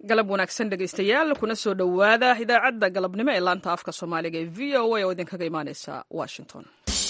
galab wanaagsan dhegaystayaal kuna soo dhowaada idaacadda galabnimo ee laanta afka soomaaliga ee v o a oo idinkaga imaaneysa washington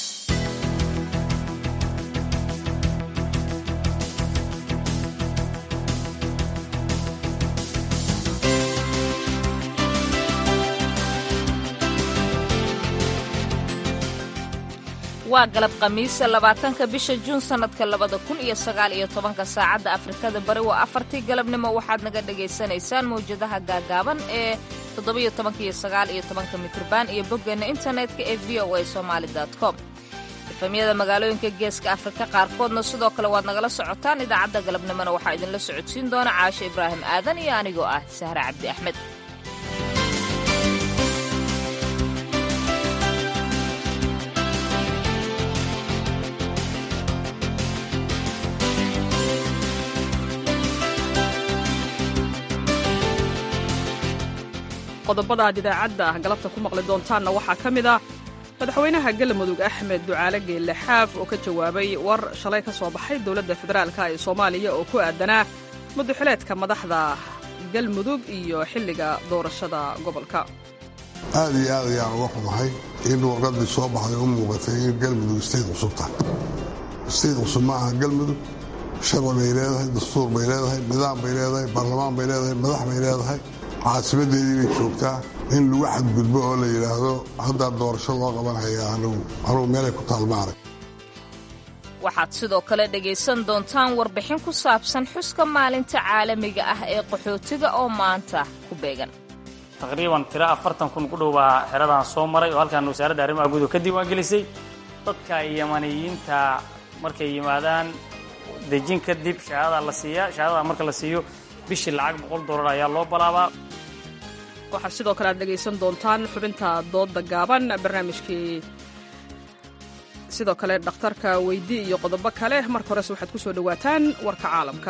waa galab khamiisa labaatanka bisha juun sannadka labada kun iyo sagaal iyo tobanka saacadda afrikada bari waa afartii galabnimo waxaad naga dhagaysanaysaan mawjadaha gaagaaban ee toddobiyo tobanka iyo sagaal iyo tobanka mitrban iyo boggeenna internetka ee v o a somaali com efamyada magaalooyinka geeska afrika qaarkoodna sidoo kale waad nagala socotaan idaacadda galabnimona waxaa idinla socodsiin doona caasho ibraahim aadan iyo anigoo ah sahre cabdi axmed qodobada aad idaacadda galabta ku maqli doontaanna waxaa ka mid ah madaxweynaha galmudug axmed ducaale geelle xaaf oo ka jawaabay war shalay ka soo baxay dowladda federaalka ee soomaaliya oo ku aadanaa muduxileedka madaxda galmudug iyo xilliga doorashada gobolka aad iyo aad ayaan uga xumahay in warqaddii soo baxday u muuqatay in galmudug istayd cusub tahay istayd cusub ma aha galmudug sharci bay leedahay dastuur bay leedahay nidaam bay leedahay baarlamaan bay leedahay madax bay leedahay caasimadeedii bay joogtaa in lagu xadgudbo oo la yidhaahdo haddaa doorasho loo qabanhaya anugu meelay ku taalmaarag waxaad sidoo kale dhegaysan doontaan warbixin ku saabsan xuska maalinta caalamiga ah ee qaxootiga oo maanta ku beegan taqriiban tiro afartan kun ku dhow baa xeradan soo maray oo halkaan wasaaradda arrimaha guud ka diiwaangelisay dadka yamaniyiinta markay yimaadaan dejin kadib shahaada la siiyaa shahaadada marka la siiyo bishii lacag boqol dollar ayaa loo balaabaa waxaa sidoo kale aad dhegaysan doontaan xubinta doodda gaaban barnaamijkii sidoo kale dhakhtarka weydi iyo qodobo kale marka horese waxaad ku soo dhowaataan warka caalamka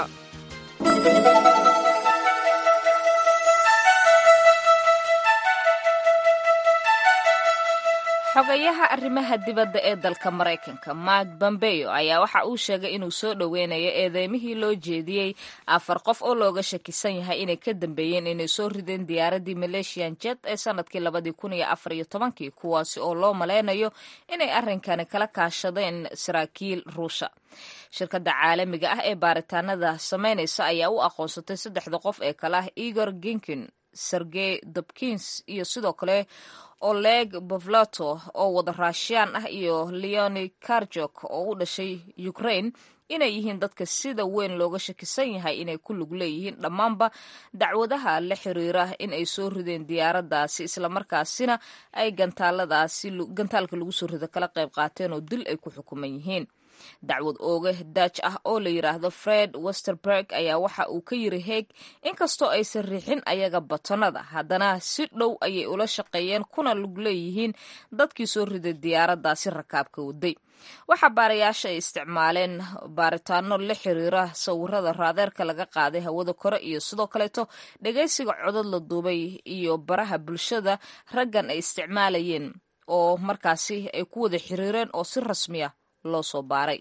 xogayaha arrimaha dibadda ee dalka maraykanka mark bombeo ayaa waxa uu sheegay inuu soo dhoweynayo eedeymihii loo jeediyey afar qof oo looga shakisan yahay inay ka dambeeyeen inay soo rideen diyaaraddii malaysian jet ee sannadkii labadii kun iyo afar iyo tobankii kuwaasi oo loo malaynayo inay arrinkani kala kaashadeen saraakiil ruusha shirkadda caalamiga ah ee baaritaanada samaynaysa ayaa u aqoonsatay saddexda qof ee kale ah igor ginkin sergey dobkins iyo sidoo kale oleg bovlato oo wada raashiyaan ah iyo leoni karjok oo u dhashay ukraine inay yihiin dadka sida weyn looga shakisan yahay inay ku lug leeyihiin dhammaanba dacwadaha la xiriira in ay soo rideen diyaaraddaasi islamarkaasina ay gantaaladaasi gantaalka lagu soo rido kala qayb qaateen oo dil ay ku xukuman yihiin dacwad ooge daaj ah oo la yidhaahdo fred westerberg ayaa waxa uu ka yiri heeg inkastoo aysan riixin ayaga batonada haddana si dhow ayay ula shaqeeyeen kuna lug leeyihiin dadkii soo riday diyaaraddaasi rakaabka waday waxaa baarayaasha ay isticmaaleen baaritaano la xiriira sawirada raadeerka laga qaaday hawada kore iyo sidoo kaleeto dhegaysiga codod la duubay iyo baraha bulshada raggan ay isticmaalayeen oo markaasi ay ku wada xiriireen oo si rasmiya loo soo baaray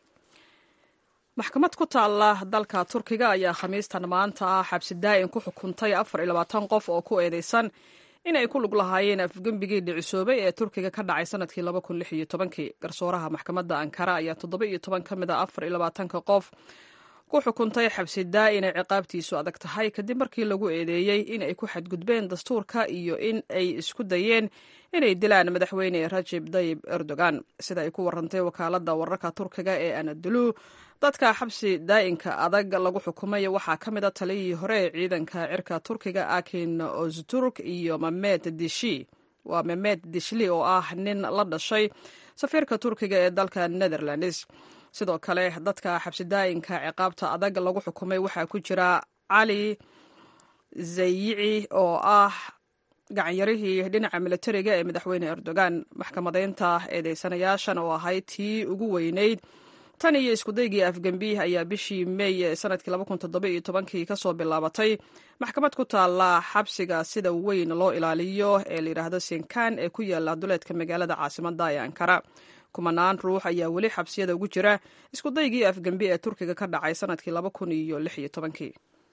maxkamad ku taalla dalka turkiga ayaa khamiistan maanta ah xabsi daa'in ku xukuntay afar iyo labaatan qof oo ku eedeysan inay ku lug lahaayeen afgembigii dhicisoobay ee turkiga ka dhacay sanadkii laba kun lix iyo tobankii garsooraha maxkamadda ankara ayaa toddoba iyo toban ka mid a afar iyo labaatanka qof ku xukuntay xabsi daa'in ay ciqaabtiisu adag tahay kadib markii lagu eedeeyey in ay ku xadgudbeen dastuurka iyo in ay isku dayeen inay dilaan madaxweyne rajib dayib erdogan sida ay ku warantay wakaaladda wararka turkiga ee anadolu dadka xabsi daa'inka adag lagu xukumay waxaa ka mid a taliyihii hore ee ciidanka cirka turkiga akin ozturk iyo mamed dishi waa mamed dishli oo ah nin la dhashay safiirka turkiga ee dalka netherlands sidoo kale dadka xabsi daa'inka ciqaabta adag lagu xukumay waxaa ku jira cali zayici oo ah gacanyarihii dhinaca militariga ee madaxweyne erdogan maxkamadeynta eedeysanayaashan oo ahayd tii ugu weyneyd tan iyo iskudaygii afgembi ayaa bishii meey ee sanadkii labakuntodobayotobankii kasoo bilaabatay maxkamad ku taalla xabsiga sida weyn loo ilaaliyo ee layidhaahdo sinkan ee ku yaala duleedka magaalada caasimada ee ankara kumanaan ruux ayaa weli xabsiyada ugu jira iskudaygii afgembi ee turkiga ka dhacay sanadkii laba kun iyo lix iyo tobankii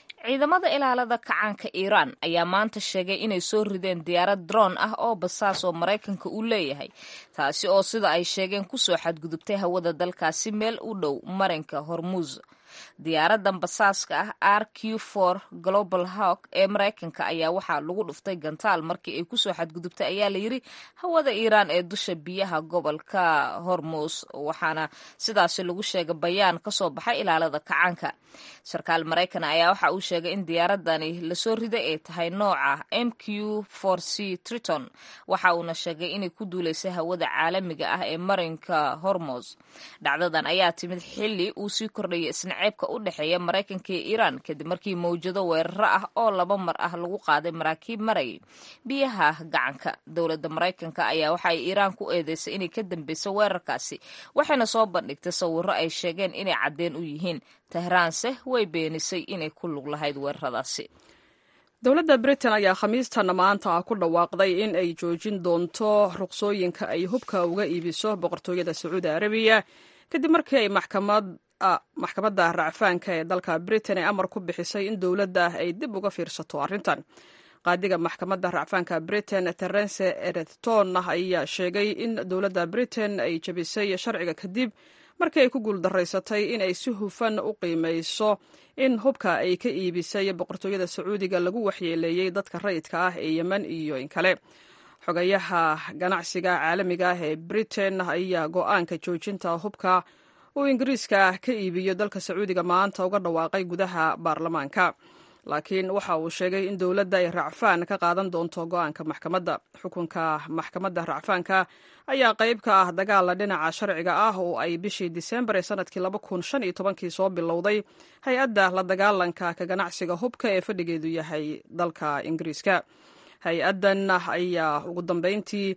ciidamada ilaalada kacaanka iiraan ayaa maanta sheegay inay soo rideen diyaarad droon ah oo basaas oo maraykanka uu leeyahay taasi oo sida ay sheegeen kusoo xadgudubtay hawada dalkaasi meel u dhow marinka hormuus diyaaradan basaaska ah r q for global hawk ee maraykanka ayaa waxaa lagu dhuftay gantaal markii ay kusoo xadgudubtay ayaa layidhi hawada iiraan ee dusha biyaha gobolka hormuus waxaana sidaasi lagu sheegay bayaan kasoo baxay ilaalada kacaanka sarkaal maraykan ayaa waxa uu sheegay in diyaaradani lasoo riday ay tahay nooca m q for c triton waxa uuna sheegay inay ku duuleysay hawada caalamiga ah ee marinka hormos dhacdadan ayaa timid xili uu sii kordhayay isnaceebka u dhexeeya maraykanka iyo iiraan kadib markii mawjado weeraro ah oo laba mar ah lagu qaaday maraakiib marayay biyaha gacanka dowladda maraykanka ayaa waxa ay iiraan ku eedeysay inay ka dambeysay weerarkaasi waxayna soo bandhigtay sawiro ay sheegeen inay caddeen u yihiin tehraanse way beenisay inay ku lug lahayd weeraradaasi dowladda britain ayaa khamiistan maanta ku dhawaaqday in ay joojin doonto ruqsooyinka ay hubka uga iibiso boqortooyada sacuudi arabiya kadib markii ay maxkamadda racfaanka ee dalka britain ay amar ku bixisay in dowladda ay dib uga fiirsato arrintan qaadiga maxkamadda racfaanka britain terence ereton ayaa sheegay in dowladda britain ay jebisay sharciga kadib markii ay ku guuldaraysatay in ay si hufan u qiimayso in hubka ay ka iibisay boqortooyada sacuudiga lagu waxyeeleeyey dadka rayidka ah ee yemen iyo in kale xogayaha ganacsiga caalamiga ah ee britain ayaa go-aanka joojinta hubka uu ingiriiska ka iibiyo dalka sacuudiga maanta uga dhawaaqay gudaha baarlamaanka laakiin waxa uu sheegay in dowladda ay racfaan ka qaadan doonto go-aanka maxkamadda xukunka maxkamadda racfaanka ayaa qayb ka ah dagaala dhinaca sharciga ah oo ay bishii disembar ee sanadkii laba kun shan iyo tobankii soo bilowday hay-adda la dagaalanka ka ganacsiga hubka ee fadhigeedu yahay dalka ingiriiska hay-addan ayaa ugu dambeyntii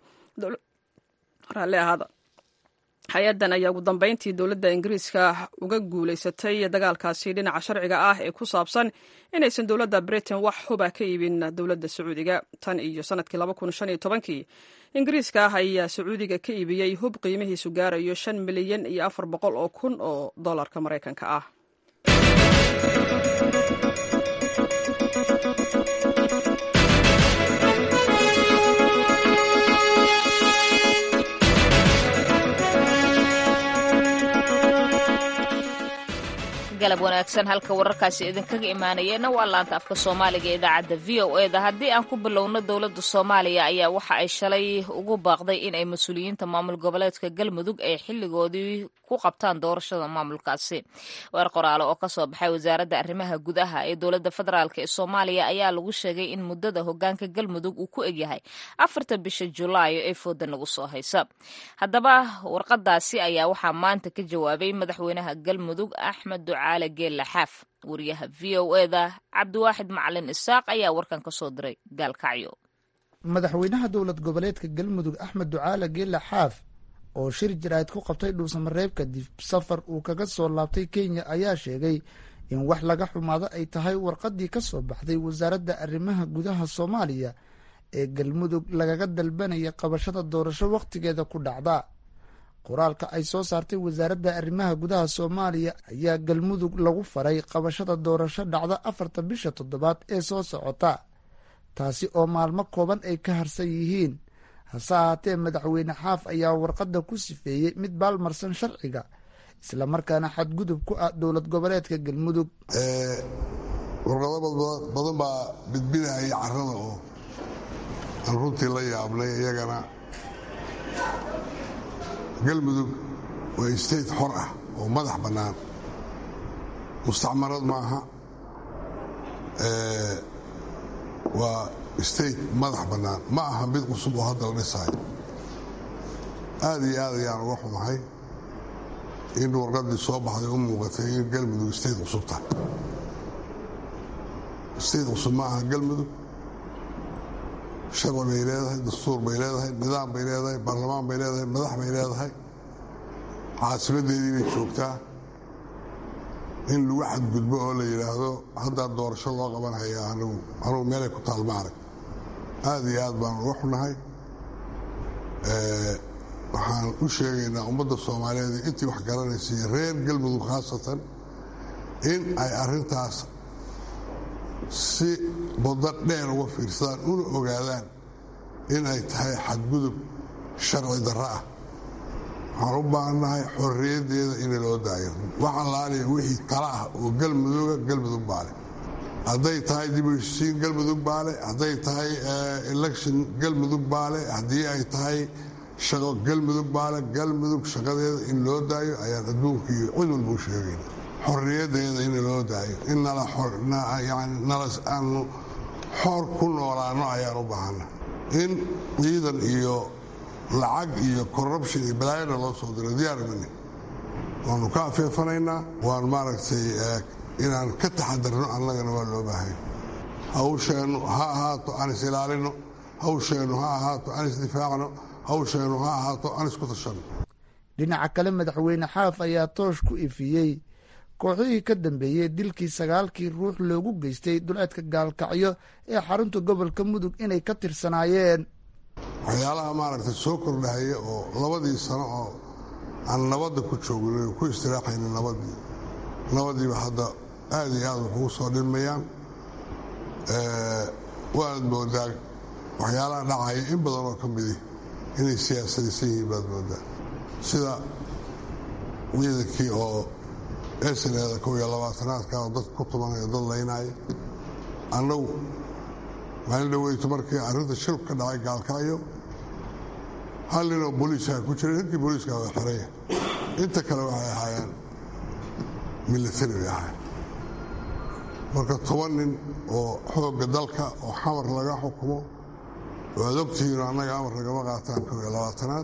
raalli ahaada hay-addan ayaa ugu dambeyntii dowladda ingiriiska uga guulaysatay dagaalkaasi dhinaca sharciga ah ee ku saabsan inaysan dowladda britain wax huba ka iibin dowladda sacuudiga tan iyo sanadkii laba kun shan iyo tobankii ingiriiska ah ayaa sacuudiga ka iibiyey hub qiimihiisu gaarayo shan milyan iyo afar boqol oo kun oo dollarka maraykanka ah galab wanaagsan halka wararkaasi idinkaga imaanayeenna waa laanta afka soomaaliga ee idaacadda v o eda haddii aan ku bilowno dowladda soomaaliya ayaa waxa ay shalay ugu baaqday in ay mas-uuliyiinta maamul goboleedka galmudug ay xilligoodii ku qabtaan doorashada maamulkaasi weer qoraale oo kasoo baxay wasaaradda arrimaha gudaha ee dowladda federaalk ee soomaaliya ayaa lagu sheegay in muddada hogaanka galmudug uu ku egyahay afarta bisha julaayo ee fooda nagu soo haysa haddaba warqadaasi ayaa waxaa maanta ka jawaabay madaxweynaha galmudug axmed ducaale geella xaaf wariyaha v o eda cabdiwaaxid macalin isaaq ayaa warkan ka soo diray gaalkacyo madaxweynaha dowlad goboleedka galmudug axmed ducaale geella xaaf oo shir jaraa'id ku qabtay dhuusamareeb kadib safar uu kaga soo laabtay kenya ayaa sheegay in wax laga xumaado ay tahay warqaddii ka soo baxday wasaaradda arrimaha gudaha soomaaliya ee galmudug lagaga dalbanaya qabashada doorasho wakhtigeeda ku dhacda qoraalka ay soo saartay wasaaradda arrimaha gudaha soomaaliya ayaa galmudug lagu faray qabashada doorasho dhacda afarta bisha toddobaad ee soo socota taasi oo maalmo kooban ay ka harsan yihiin hase ahaatee madaxweyne xaaf ayaa warqadda ku sifeeyey mid baalmarsan sharciga islamarkaana xadgudub ku ah dowlad goboleedka galmudug warqado badan baa bidbidahaya carada oo aan runtii la yaabnay iyagana galmudug waa state xor ah oo madax bannaan mustacmarad maaha waa state madax bannaan ma aha mid cusub oo hadda la dhisaayo aad iyo aad ayaan uga xumahay in warqaddii soo baxday u muuqatay in galmudug state cusub tahay state cusub ma aha galmudug sharci bay leedahay dastuur bay leedahay nidaam bay leedahay baarlamaan bay leedahay madax bay leedahay caasimaddeedii bay joogtaa in lagu xadgudbo oo la yidhaahdo haddaa doorasho loo qabanhaya anigu anugu meelay ku taal ma arag aad iyo aad baan uga xunahay waxaan u sheegaynaa ummadda soomaaliyeed intii wax garanaysa iyo reer galmudug khaasatan in ay arrintaas si baddo dheer uga fiirsadaan una ogaadaan in ay tahay xadgudub sharci darro ah waxaan u baahannahay xorriyaddeeda in loo daayo wax allaaliya wixii tala ah oo galmuduga galmudug baale hadday tahay dib u heshisiin galmudug baale hadday tahay election galmudug baale haddii ay tahay shaqo galmudug baale galmudug shaqadeeda in loo daayo ayaan adduunka iyo cid walba u sheegayna xorriyaddeeda in loo daayo in aanu xoor ku noolaano ayaan u baahana in ciidan iyo lacag iyo corruption iyo balaayana loo soo diro diyaarmani waanu ka afeefanaynaa waan maaragtay inaan ka taxadarno annagana waa loo baahanya hawsheennu ha ahaato aan is ilaalino hawsheennu ha ahaato aan isdifaacno hawsheennu ha ahaato aan isku tashanno dhinaca kale madaxweyne xaaf ayaa toosh ku ifiyey kooxihii ka dambeeyey dilkii sagaalkii ruux loogu geystay duleedka gaalkacyo ee xarunta gobolka mudug inay ka tirsanaayeen waxyaalaha maaragtay soo kordhahaya oo labadii sano oo aan nabadda ku joogin ku istiraaxayna nabadii nabadiiba hadda aad iyo aad wax ugu soo dhilmayaan waanad moodaa waxyaalaha dhacaya in badan oo ka midi inay siyaasadaysan yihiin baad moodaa sida ciidankii oo esaneeda kow iyo labaatanaadka oo dad ku tumanaya dad laynaya annagu maalin dhaweyto markii arrinta shil ka dhacay gaalkacyo hal ninoo booliiska ku jiray ninkii booliiska waa xiraya inta kale waxay ahaayeen milatari bay ahaayeen marka toban nin oo xoogga dalka oo xamar laga xukumo oo aad ogtihiino annaga amar lagama qaataan kow iyo labaatanaad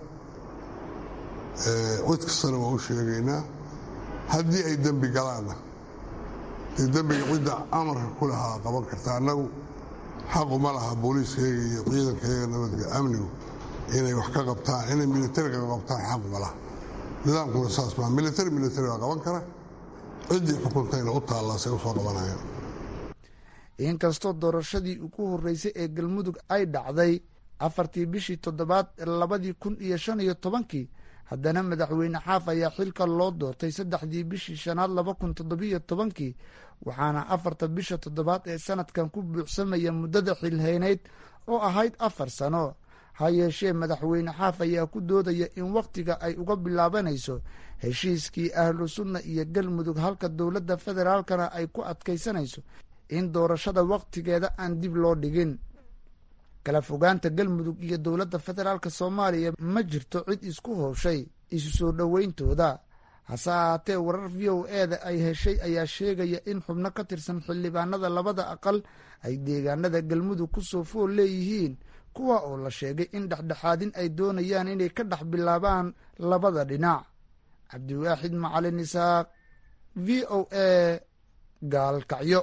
cid kastana waa u sheegaynaa haddii ay dembi galaanna dee dembiga cidda amarka ku lahaa qaban karta annagu xaquma laha booliiskayaga iyo ciidankayaga nabadga amnigu inay wax ka qabtaan inay militariga ka qabtaan xaquma laha nidaamkuna saas maa militari militari baa qaban kara ciddii xukuntayna u taallaasay usoo qabanayaan inkastoo doorashadii ugu horreysay ee galmudug ay dhacday afartii bishii toddobaad labadii kun iyo shan iyo tobankii haddana madaxweyne xaaf ayaa xilka loo doortay saddexdii bishii shanaad laba kun toddobiyo tobankii waxaana afarta bisha toddobaad ee sanadkan ku buuxsamaya muddada xilhaynayd oo ahayd afar sano ha yeeshee madaxweyne xaaf ayaa ku doodaya in wakhtiga ay uga bilaabanayso heshiiskii ahlu sunna iyo galmudug halka dowladda federaalkana ay ku adkaysanayso in doorashada wakhtigeeda aan dib loo dhigin kala fogaanta galmudug iyo dowladda federaalk soomaaliya ma jirto cid isku howshay isu soo dhoweyntooda hase ahaatee warar v o eda ay heshay ayaa sheegaya in xubno ka tirsan xildhibaanada labada aqal ay deegaanada galmudug ku soo fool leeyihiin kuwa oo la sheegay in dhexdhexaadin ay doonayaan inay ka dhex bilaabaan labada dhinac cabdiwaaxid macalin isaaq v o a gaalkacyo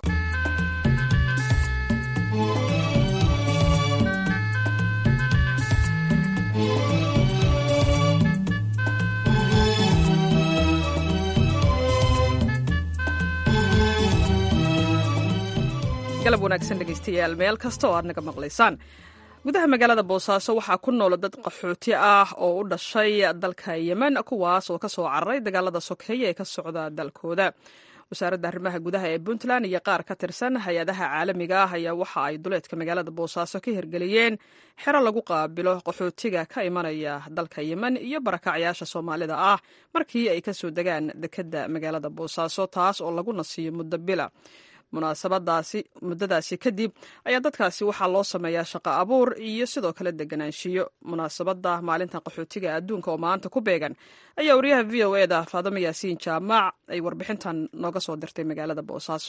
galab wanaagsan dhegaystayaal meel kasta oo aad naga maqlaysaan gudaha magaalada boosaaso waxaa ku nool dad qaxooti ah oo u dhashay dalka yemen kuwaas oo ka soo cararay dagaalada sokeeye ee ka socda dalkooda wasaaradda arrimaha gudaha ee puntland iyo qaar ka tirsan hay-adaha caalamiga ah ayaa waxa ay duleedka magaalada boosaaso ka hirgeliyeen xero lagu qaabilo qaxootiga ka imanaya dalka yemen iyo barakacyaasha soomaalida ah markii ay kasoo degaan dekedda magaalada boosaaso taas oo lagu nasiiyo muddo bila munaasabadaasi muddadaasi kadib ayaa dadkaasi waxaa loo sameeyaa shaqo abuur iyo sidoo kale deganaanshiyo munaasabadda maalinta qaxootiga adduunka oo maanta ku beegan ayaa wariyaha v o e da faadamo yaasiin jaamac ay warbixintan nooga soo dirtay magaalada boosaaso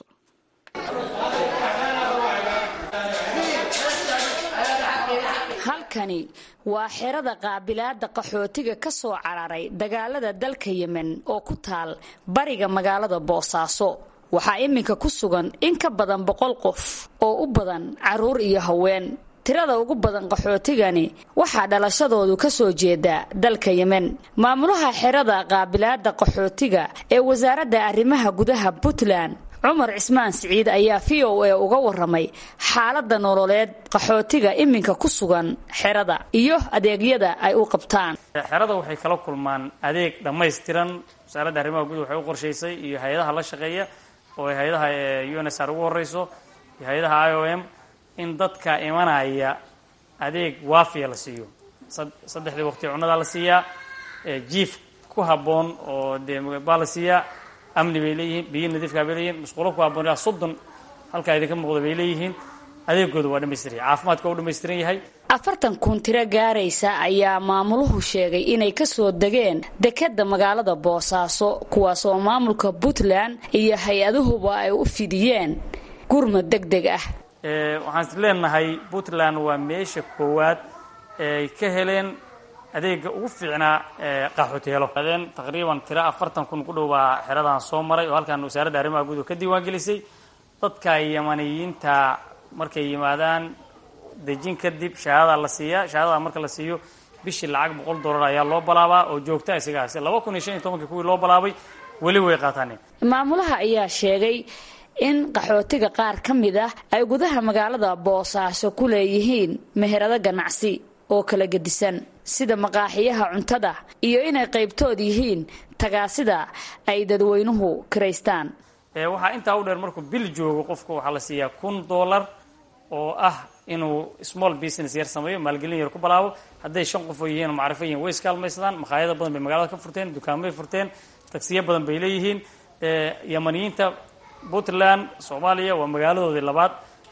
halkani waa xerada qaabilaada qaxootiga ka soo cararay dagaalada dalka yemen oo ku taal bariga magaalada boosaaso waxaa iminka ku sugan in ka badan boqol qof oo u badan carruur iyo haween tirada ugu badan qaxootigani waxaa dhalashadoodu ka soo jeeda dalka yemen maamulaha xerada qaabilaada qaxootiga ee wasaaradda arrimaha gudaha puntland cumar cismaan siciid ayaa v o a uga waramay xaaladda nololeed qaxootiga iminka ku sugan xerada iyo adeegyada ay u qabtaan xerada waxay kala kulmaan adeeg dhammaystiran wasaaradda arrimaha gudaha waxay u qorshaysay iyo hay-adaha la shaqeeya oo ay hay-adaha unsr ugu horeyso iyo hay-adaha i o m in dadka imanaya adeeg waafiya la siiyo saddexdii waqti cunadaa la siiyaa jiif ku habboon oo dee baa la siiyaa amni bay leeyihiin biyo nadiifkaa bay leeyihin musqulo ku habboon ilaa soddon halkaa idinka muuqda bay leeyihiin adeegooda waa dhamaystiran yahay caafimaadka u dhamaystiran yahay afartan kun tiro gaaraysa ayaa maamuluhu sheegay inay ka soo degeen dekedda magaalada boosaaso kuwaasoo maamulka puntland iyo hay-aduhuba ay u fidiyeen gurmad deg deg ah waxaan is leenahay puntland waa meesha koowaad eeay ka heleen adeega ugu fiicnaa qaxootiyeelo adeen taqriiban tiro afartan kun ku dhow baa xeradan soo maray oo halkaan wasaaradda arrimaha guud ka diiwaan gelisay dadka yamaniyiinta markay yimaadaan dejin kadib shahaadadaa la siiyaa shahaadada marka la siiyo bishii lacag boqol dollar ayaa loo balaabaa oo joogta isagaas laba kun iyo shan iyo tobankii kuwii loo balaabay weli way qaataaneen maamulaha ayaa sheegay in qaxootiga qaar ka mid ah ay gudaha magaalada boosaaso ku leeyihiin meherado ganacsi oo kala gedisan sida maqaaxiyaha cuntada iyo inay qaybtood yihiin tagaasida ay dadweynuhu kiraystaan waxaa intaa u dheer markuu bil joogo qofku waxaa la siiyaa kun dollar oo ah inuu small business yar sameeyo maalgelin yar ku balaabo hadday shan qof oo yihiin oo macrifo yihiin way iskaalmaysadaan makhaayado badan bay magaalada ka furteen dukaamay furteen tagsiyo badan bay leeyihiin yamaniyiinta puntland soomaaliya waa magaaladoodii labaad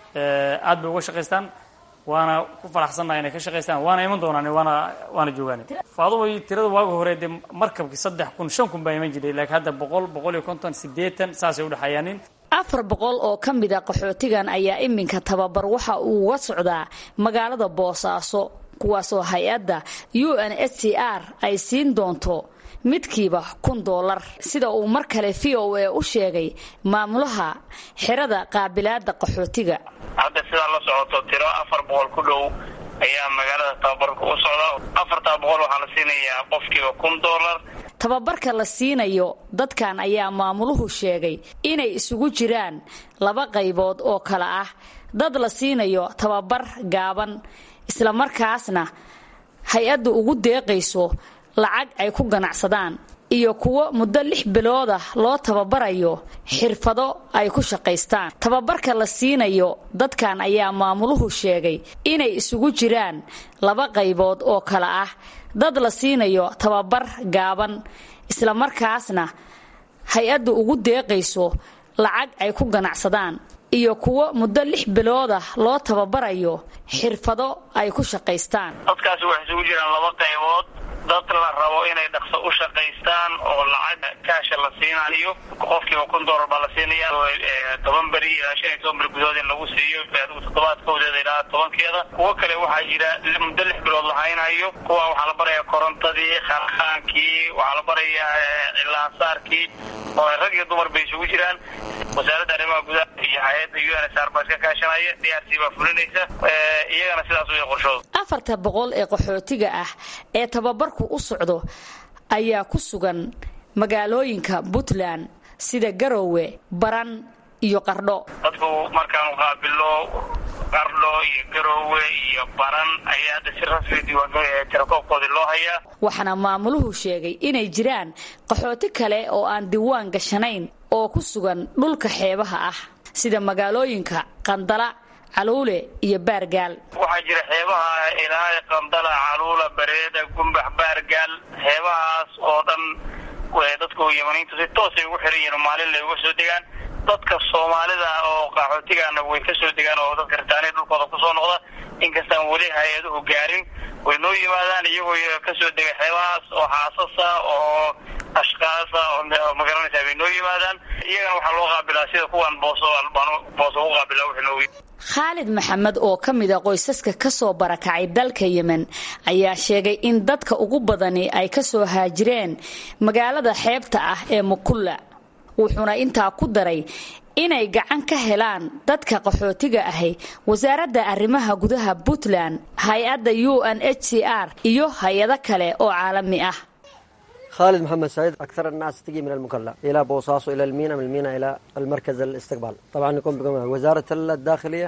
aad bay uga shaqaystaan waana ku faraxsannaha inay ka shaqaystaan waana iman doonaan waana waana joogaan faaduhu tirada waaga hore dee markabkii saddex kun shan kun baa iman jiray laakiin hadda boqol boqol iyo konton sideetan saasay udhexeeyaanin afar boqol oo ka mid a qaxootigan ayaa iminka tababar waxa uu uga socdaa magaalada boosaaso kuwaasoo hay-adda u n s c r ay siin doonto midkiiba kun doolar sida uu mar kale v o a u sheegay maamulaha xerada qaabilaada qaxootiga hadda sidaa la socoto tiro afar boqol ku dhow ayaa magaalada tababarka u socda afartaa boqol waxaa la siinayaa qofkiiba kun doolar tababarka la siinayo dadkan ayaa maamuluhu sheegay inay isugu jiraan laba qaybood oo kale ah dad la siinayo tababar gaaban islamarkaasna hay-adda ugu deeqayso lacag ay ku ganacsadaan iyo kuwo muddo lix bilood ah loo tababarayo xirfado ay ku shaqaystaan tababarka la siinayo dadkan ayaa maamuluhu sheegay inay isugu jiraan laba qaybood oo kale ah dad la siinayo tababar gaaban islamarkaasna hay-adda ugu deeqayso lacag ay ku ganacsadaan iyo kuwo muddo lix bilood ah loo tababarayo xirfado ay ku shaqaystaan dadkaasi waxay isugu jiraan laba qaybood dad la rabo inay dhaqso u shaqaystaan oo lacag kaasha la siinayo qofkiiba kun doolar baa la siinaya toban beri ilaa shan iyo toban beri gudahood in lagu siiyo adigu toddobaadkoodeeda ilaa tobankeeda kuwo kale waxaa jira muddo lix bilood la haynayo kuwa waxaa la barayaa korontadii kharkhaankii waxaa la barayaa cilaansaarkii oo rag iyo dumar bay isugu jiraan wasaaradda arrimaha gudaha iyo hay-adda u n s r baa iska kaashanaya d r c baa fulinaysa iyagana sidaas way qorshooda afarta boqol ee qaxootiga ah ee tababarku u socdo ayaa ku sugan magaalooyinka puntland sida garowe baran iyo qardho dadku markaanu qaabilo qardho iyo garowe iyo baran ayaa hadda si rasmi diiwaantirakoobkoodii loo hayaa waxaana maamuluhu sheegay inay jiraan qaxooti kale oo aan diiwaan gashanayn oo ku sugan dhulka xeebaha ah sida magaalooyinka qandala caluule iyo baargaal waxaa jira xeebaha ilaa qandala caluula bareeda gumbax baargaal xeebahaas oo dhan dadku yamaniintu si toosay ugu xiran yihiin maalin lay uga soo degaan dadka soomaalida oo qaxootigaana way ka soo degaan oo dadka ritaaniya dhulkooda kusoo noqda inkastaan weli hay-aduhu gaarin way noo yimaadaan iyagoo ka soo dega xeebahaas oo xaasasa oo ashkaasa oo magaranaysaa bay noo yimaadaan iyagana waxaa loo qaabilaa sida kuwan booso booso ugu qaabila wixii noogu khaalid maxamed oo ka mid a qoysaska ka soo barakacay dalka yemen ayaa sheegay in dadka ugu badani ay ka soo haajireen magaalada xeebta ah ee mukulla wuxuuna intaa ku daray inay gacan ka helaan dadka qaxootiga ahi wasaaradda arrimaha gudaha puntland hay-adda u n h c r iyo hay-ado kale oo caalami ah خالد محمد سعيد أكثر الناس تجي من المكلا إلى بوصاص إلى المينا من المينا إلى المركز الاستقبال طبعا يكون بقوم وزارة الداخلية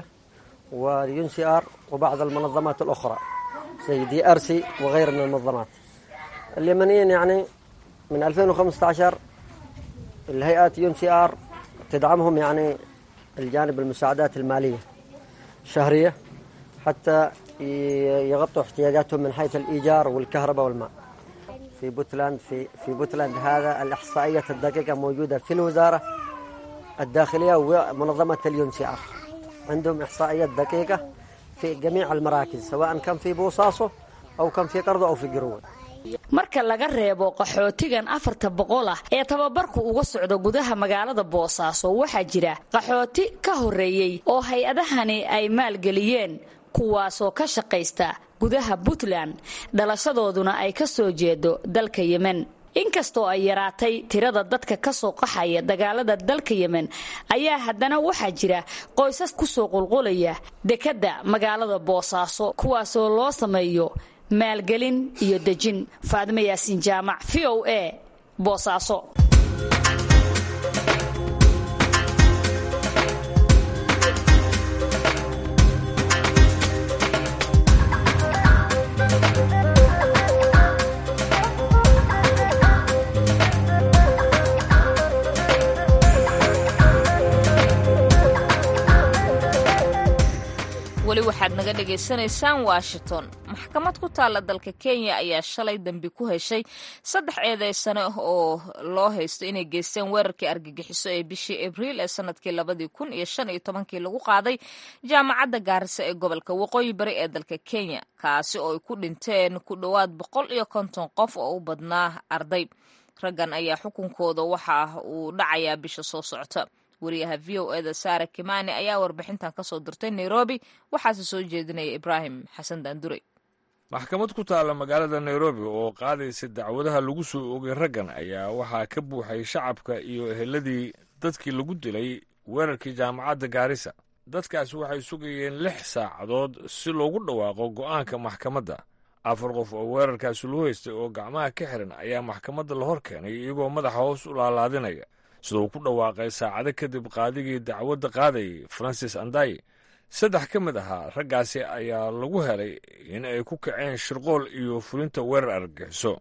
واليون سي آر وبعض المنظمات الأخرى زي دي أر سي وغير من المنظمات اليمنيين يعني من 2015 الهيئات يون سي آر تدعمهم يعني الجانب المساعدات المالية شهرية حتى يغطوا احتياجاتهم من حيث الإيجار والكهرباء والماء في بوتلاند في في بوتلاند هذا الإحصائية الدقيقة موجودة في الوزارة الداخلية ومنظمة اليون سي آر عندهم إحصائيات دقيقة في جميع المراكز سواء كان في بوصاصه أو كان في قرضه أو في قروه marka laga reebo qaxootigan afarta boqol ah ee tababarku uga socdo gudaha magaalada boosaaso waxaa jira qaxooti ka horreeyey oo hay-adahani ay maalgeliyeen kuwaasoo ka shaqaysta gudaha puntland dhalashadooduna ay ka soo jeedo dalka yemen inkastoo ay yaraatay tirada dadka ka soo qaxaya dagaalada dalka yemen ayaa haddana waxaa jira qoysas kusoo qulqulaya dekedda magaalada boosaaso kuwaasoo loo sameeyo maalgelin iyo dejin faadimo yaasiin jaamac v o a boosaaso weli waxaad naga dhagaysanaysaan washington maxkamad ku taalla dalka kenya ayaa shalay dambi ku heshay saddex eedeysane oo loo haysto inay geysteen weerarkii argagixiso ee bishii abriil ee sanadkii labadii kun iyo shan iyo tobankii lagu qaaday jaamacadda gaarisa ee gobolka waqooyi bari ee dalka kenya kaasi oo ay ku dhinteen ku dhowaad boqol iyo konton qof oo u badnaa arday raggan ayaa xukunkooda waxa uu dhacayaa bisha soo socota wariyaha v o eda saare kimani ayaa warbixintan ka soo dirtay nairobi waxaase soo jeedinaya ibraahim xasan daandure maxkamad ku taalla magaalada nairobi oo qaadaysa dacwadaha lagu soo ogay raggan ayaa waxaa ka buuxay shacabka iyo eheladii dadkii lagu dilay weerarkii jaamacadda gaarisa dadkaasi waxay sugayeen lix saacadood si loogu dhawaaqo go'aanka maxkamadda afar qof oo weerarkaasi loo haystay oo gacmaha ka xiran ayaa maxkamadda la hor keenay iyagoo madaxa hoos u laalaadinaya sida uu ku dhawaaqay saacado kadib qaadigii dacwadda qaadayay francis andaye saddex ka mid ahaa raggaasi ayaa lagu helay in ay ku kaceen shirqool iyo fulinta weerar argagixiso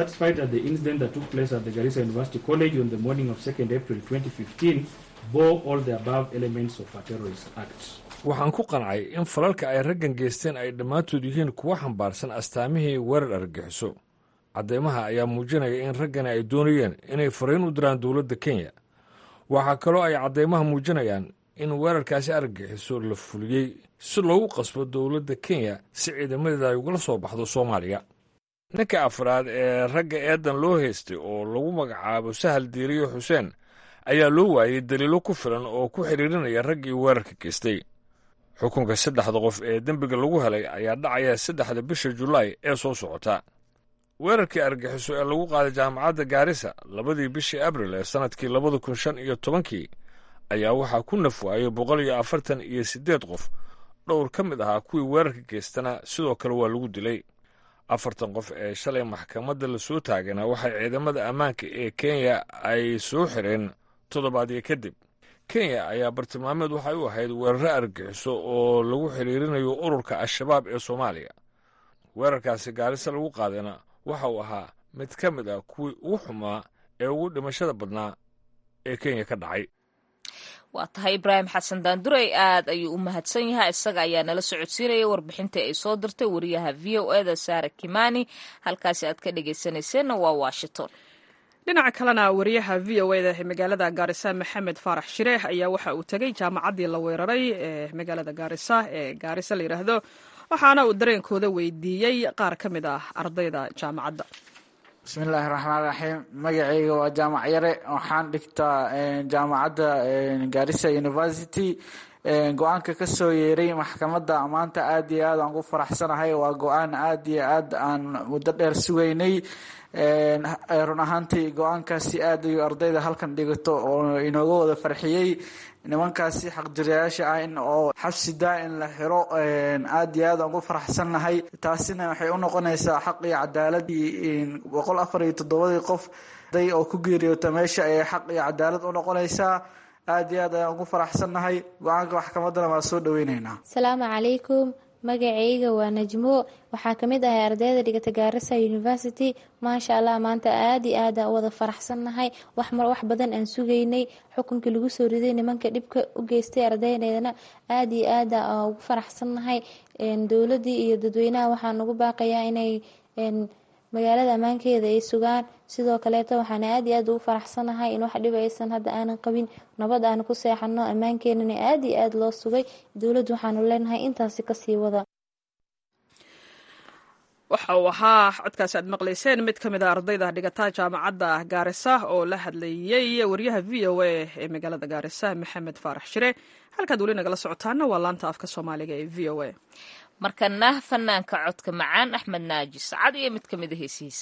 waxaan ku qancay in falalka ay raggan geysteen ay dhammaantood yihiin kuwa xambaarsan astaamihii weerar argagixiso cadeymaha ayaa muujinaya in raggani ay doonayeen inay fariin u diraan dowladda kenya waxaa kaloo ay caddeymaha muujinayaan in weerarkaasi argagixiso la fuliyey si loogu qasbo dowladda kenya si ciidamadeeda ay ugala soo baxdo soomaaliya ninka afraad ee ragga eedan loo haystay oo lagu magacaabo sahal diiriyo xuseen ayaa loo waayey daliilo ku filan oo ku xidhiirinaya raggii weerarka geystay xukunka saddexda qof ee dembiga lagu helay ayaa dhacaya saddexda bisha julaay ee soo socota weerarkii argaxiso ee lagu qaaday jaamacadda gaarisa labadii bishii abril ee sannadkii labada kun shan iyo tobankii ayaa waxaa ku naf waayey boqol iyo afartan iyo siddeed qof dhowr ka mid ahaa kuwii weerarka geystana sidoo kale waa lagu dilay afartan qof ee shalay maxkamadda la soo taagana waxay ciidamada ammaanka ee kenya ay soo xireen toddobaadyo kadib kenya ayaa bartilmaameed waxay u ahayd weeraro argaxiso oo lagu xidhiirinayo ururka al-shabaab ee soomaaliya weerarkaasi gaarisa lagu qaadayna waxa uu ahaa mid ka mid ah kuwii ugu xumaa ee ugu dhimashada badnaa ee kenya ka dhacay waa tahay ibraahim xasan daandurey aad ayuu u mahadsan yahay isaga ayaa nala socodsiinaya warbixintii ay soo dirtay wariyaha v o eda saare kimani halkaasi aad ka dhegaysanayseena waa washington dhinaca kalena wariyaha v o eda ee magaalada gaarisa maxamed faarax shireex ayaa waxa uu tegey jaamacaddii la weeraray ee magaalada gaarisa ee gaarisa la yidhaahdo waxaana uu dareenkooda weydiiyey qaar ka mid ah ardayda jaamacadda bismillaahi raxmaan raxiim magacayga waa jaamac yare waxaan dhigtaa jaamacadda garissa university go-aanka ka soo yeeray maxkamadda maanta aad iyo aad aan ku faraxsanahay waa go-aan aad iyo aad aan muddo dheer sugaynay run ahaantii go-aankaasi aad ayuu ardayda halkan dhigato oo inooga wada farxiyey nimankaasi xaqjirayaasha ah in oo xabsi daa-in la xiro aad iyo aad aan ku faraxsannahay taasina waxay u noqonaysaa xaq iyo cadaaladii boqol afar iyo toddobadii qof day oo ku geeriyoota meesha ayay xaq iyo cadaalad u noqonaysaa aad iyo aad ayaan ku faraxsannahay go-aanka maxkamaddana waa soo dhaweyneynaa asalaamu calaykum magacayga waa najmo waxaa kamid ahay ardayda dhigata gaarisa university maasha allah maanta aad iyo aad aan wada faraxsannahay wax wax badan aan sugaynay xukunkii lagu soo riday nimanka dhibka u geystay ardaydeedana aad iyo aad aan ugu faraxsannahay dowladii iyo dadweynaha waxaan ugu baaqayaa inay magaalada ammaankeeda ay sugaan sidoo kaleeto waxaan aad iyo aad ugu faraxsanahay in wax dhib aysan hadda aanan qabin nabad aan ku seexano ammaankeenana aad iyo aad loo sugay dowladdu waxaanu leenahay intaasi kasii wada waxa uu ahaa codkaasi aad maqlayseen mid ka mid a ardayda dhigata jaamacadda gaarisa oo la hadlayey waryaha v o a ee magaalada gaarisa maxamed faarax shire halkaad weli nagala socotaana waa laanta afka soomaaliga ee v o a markana fanaanka codka macaan axmed naaji sacad iyo mid ka mid a heesihiisa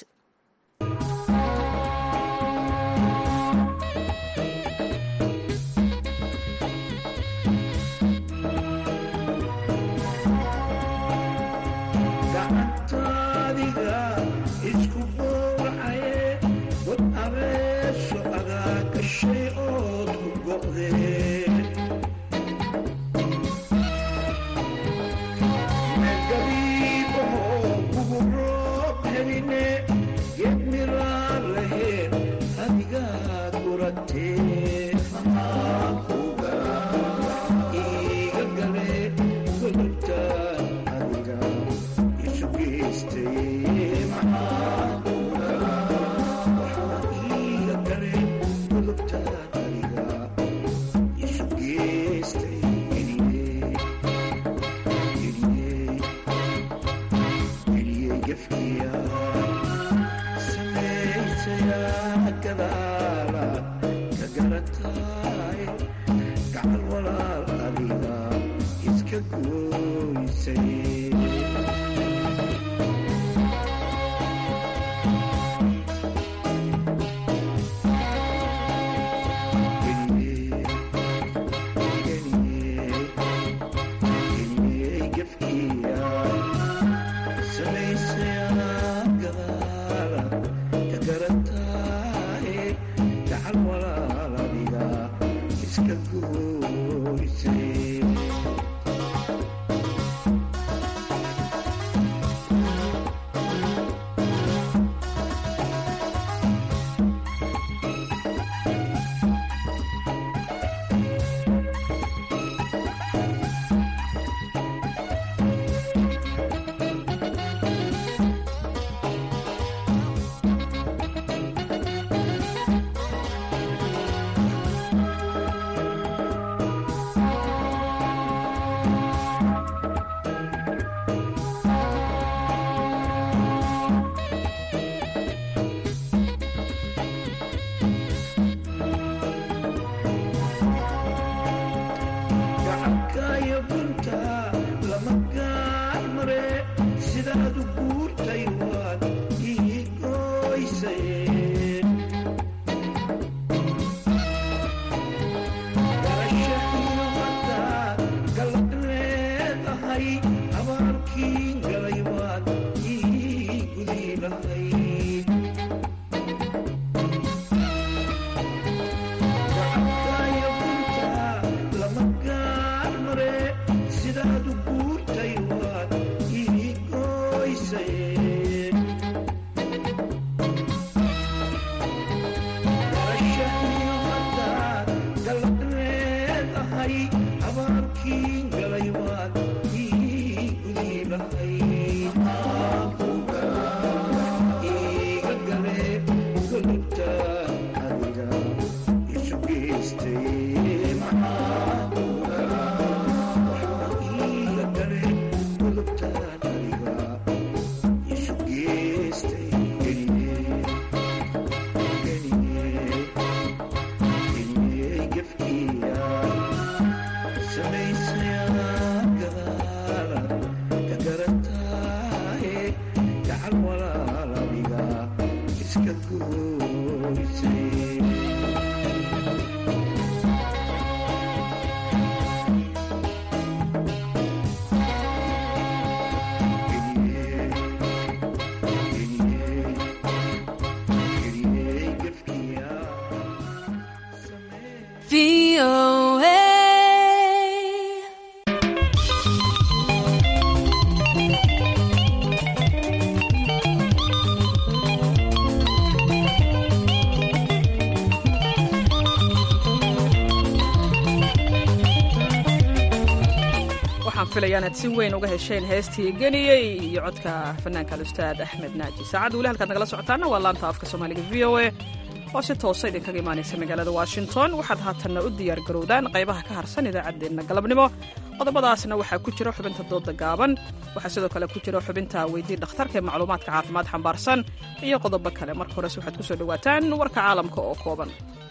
waxaan filaya inaad si weyn uga hesheen heestii geniyey iyo codka fanaanka alustaad axmed naaji saacadda weli halkaad nagala socotaana waa laanta afka soomaaliga v o a oo si toosa idinkaga imaanaysa magaalada washington waxaad haatanna u diyaar garowdaan qaybaha ka harsan idaacaddeenna galabnimo qodobadaasna waxaa ku jira xubinta dooda gaaban waxaa sidoo kale ku jira xubinta weydii dhakhtarka ee macluumaadka caafimaad xambaarsan iyo qodobo kale marka hores waxaad kusoo dhowaataan warka caalamka oo kooban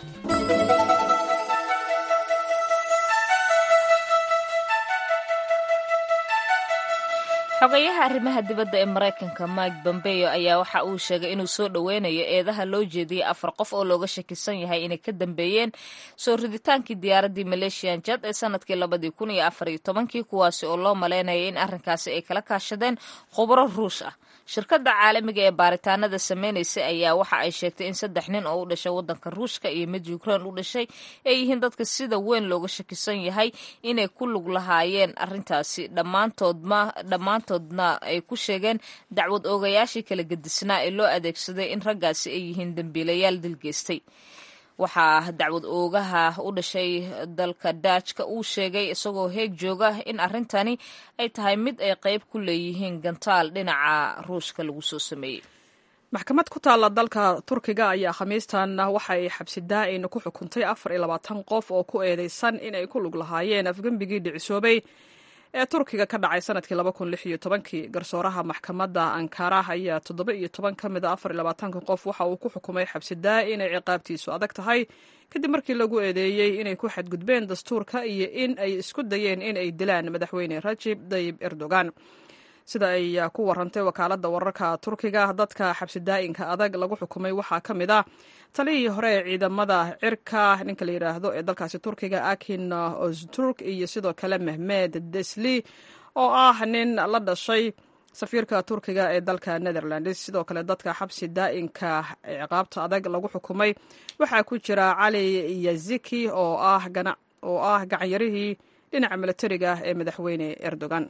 xogeyaha arrimaha dibadda ee maraykanka mike bombeyo ayaa waxa uu sheegay inuu soo dhoweynayo eedaha loo jeediyey afar qof oo looga shakisan yahay inay ka dambeeyeen soo riditaankii diyaaraddii maleeshiyan jad ee sanadkii labadii kun iyo afar iyo tobankii kuwaasi oo loo malaynayay in arrinkaasi ay kala kaashadeen khubro ruush ah shirkadda caalamiga ee baaritaanada sameynaysa ayaa waxa ay sheegtay in saddex nin oo u dhashay waddanka ruushka iyo mid ukrain u dhashay ay yihiin dadka sida weyn looga shakisan yahay inay ku lug lahaayeen arrintaasi dhammaantoodma dhammaantoodna ay ku sheegeen dacwad oogayaashii kala gedisnaa ee loo adeegsaday in raggaasi ay yihiin dembiilayaal dilgeystay waxaa dacwad oogaha u dhashay dalka daajka uu sheegay isagoo heeg jooga in arrintani ay tahay mid ay qayb ku leeyihiin gantaal dhinaca ruushka lagu soo sameeyey maxkamad ku taalla dalka turkiga ayaa khamiistan waxa ay xabsi daa'in ku xukuntay afar iyo labaatan qof oo ku eedeysan inay ku lug lahaayeen afgembigii dhicisoobay ee turkiga ka dhacay sanadkii laba kun lix iyo tobankii garsooraha maxkamadda ankara ayaa toddoba iyo toban ka mid a afar iyo labaatanka qof waxa uu ku xukumay xabsi daa inay ciqaabtiisu adag tahay kadib markii lagu eedeeyey inay ku xadgudbeen dastuurka iyo in ay isku dayeen in ay dilaan madaxweyne rajib dayib erdogan sida ay ku warantay wakaaladda wararka turkiga dadka xabsi daa'inka adag lagu xukumay waxaa ka mid ah taliyii hore ee ciidamada cirka ninka la yidhaahdo ee dalkaasi turkiga akin ozturk iyo sidoo kale mehmed desli oo ah nin la dhashay safiirka turkiga ee dalka netherlands sidoo kale dadka xabsi daa'inka ciqaabta adag lagu xukumay waxaa ku jira cali yaziki oo ah gacanyarihii dhinaca milatariga ee madaxweyne erdogan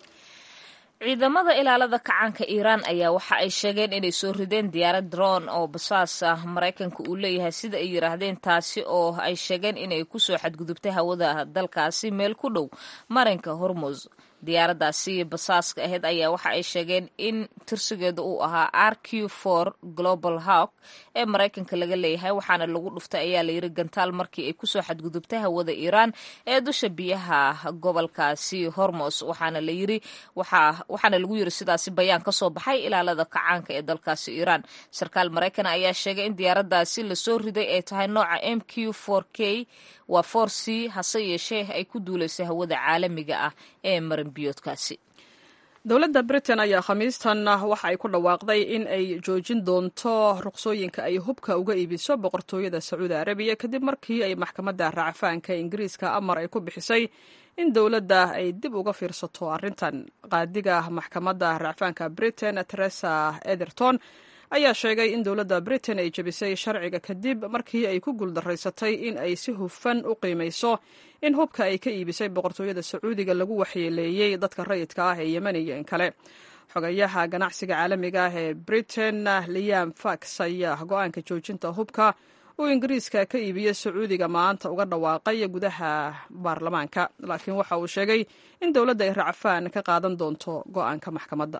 ciidamada ilaalada kacaanka iiraan ayaa waxa ay sheegeen inay soo rideen diyaarad dron oo basaas ah maraykanka uu leeyahay sida ay yidhaahdeen taasi oo ay sheegeen inay kusoo xadgudubtay hawada dalkaasi meel ku dhow marinka hormuz diyaaraddaasi basaaska ahayd ayaa waxa ay sheegeen in tirsigeeda uu ahaa r q for global hawk ee maraykanka laga leeyahay waxaana lagu dhuftay ayaa layiri gantaal markii ay kusoo xadgudubtay hawada iiraan ee dusha biyaha gobolkaasi hormos waxaana layiri waxaana lagu yiri sidaasi bayaan ka soo baxay ilaalada kacaanka ee dalkaasi iiraan sarkaal maraykan ayaa sheegay in diyaaraddaasi lasoo riday ay tahay nooca m q for k waa for c hase yeeshee ay ku duulaysay hawada caalamiga ah ee marinbiyoodkaasi dowladda britain ayaa khamiistan waxa ay ku dhawaaqday in ay joojin doonto ruqsooyinka ay hubka uga iibiso boqortooyada sacuudi arabiya kadib markii ay maxkamadda racfaanka ingiriiska amar ay ku bixisay in dowladda ay dib uga fiirsato arrintan qaadiga maxkamadda racfaanka britain teresa etherton ayaa sheegay in dowladda britain ay jebisay sharciga kadib markii ay ku guuldaraysatay in ay si hufan u qiimayso in hubka ay ka iibisay boqortooyada sacuudiga lagu waxyeeleeyey dadka rayidka ah ee yemen iyo in kale xogayaha ganacsiga caalamiga ah ee britain liam fax ayaa go-aanka joojinta hubka uu ingiriiska ka iibiyo sacuudiga maanta uga dhawaaqay gudaha baarlamaanka laakiin waxa uu sheegay in dowladda ay racfaan ka qaadan doonto go-aanka maxkamadda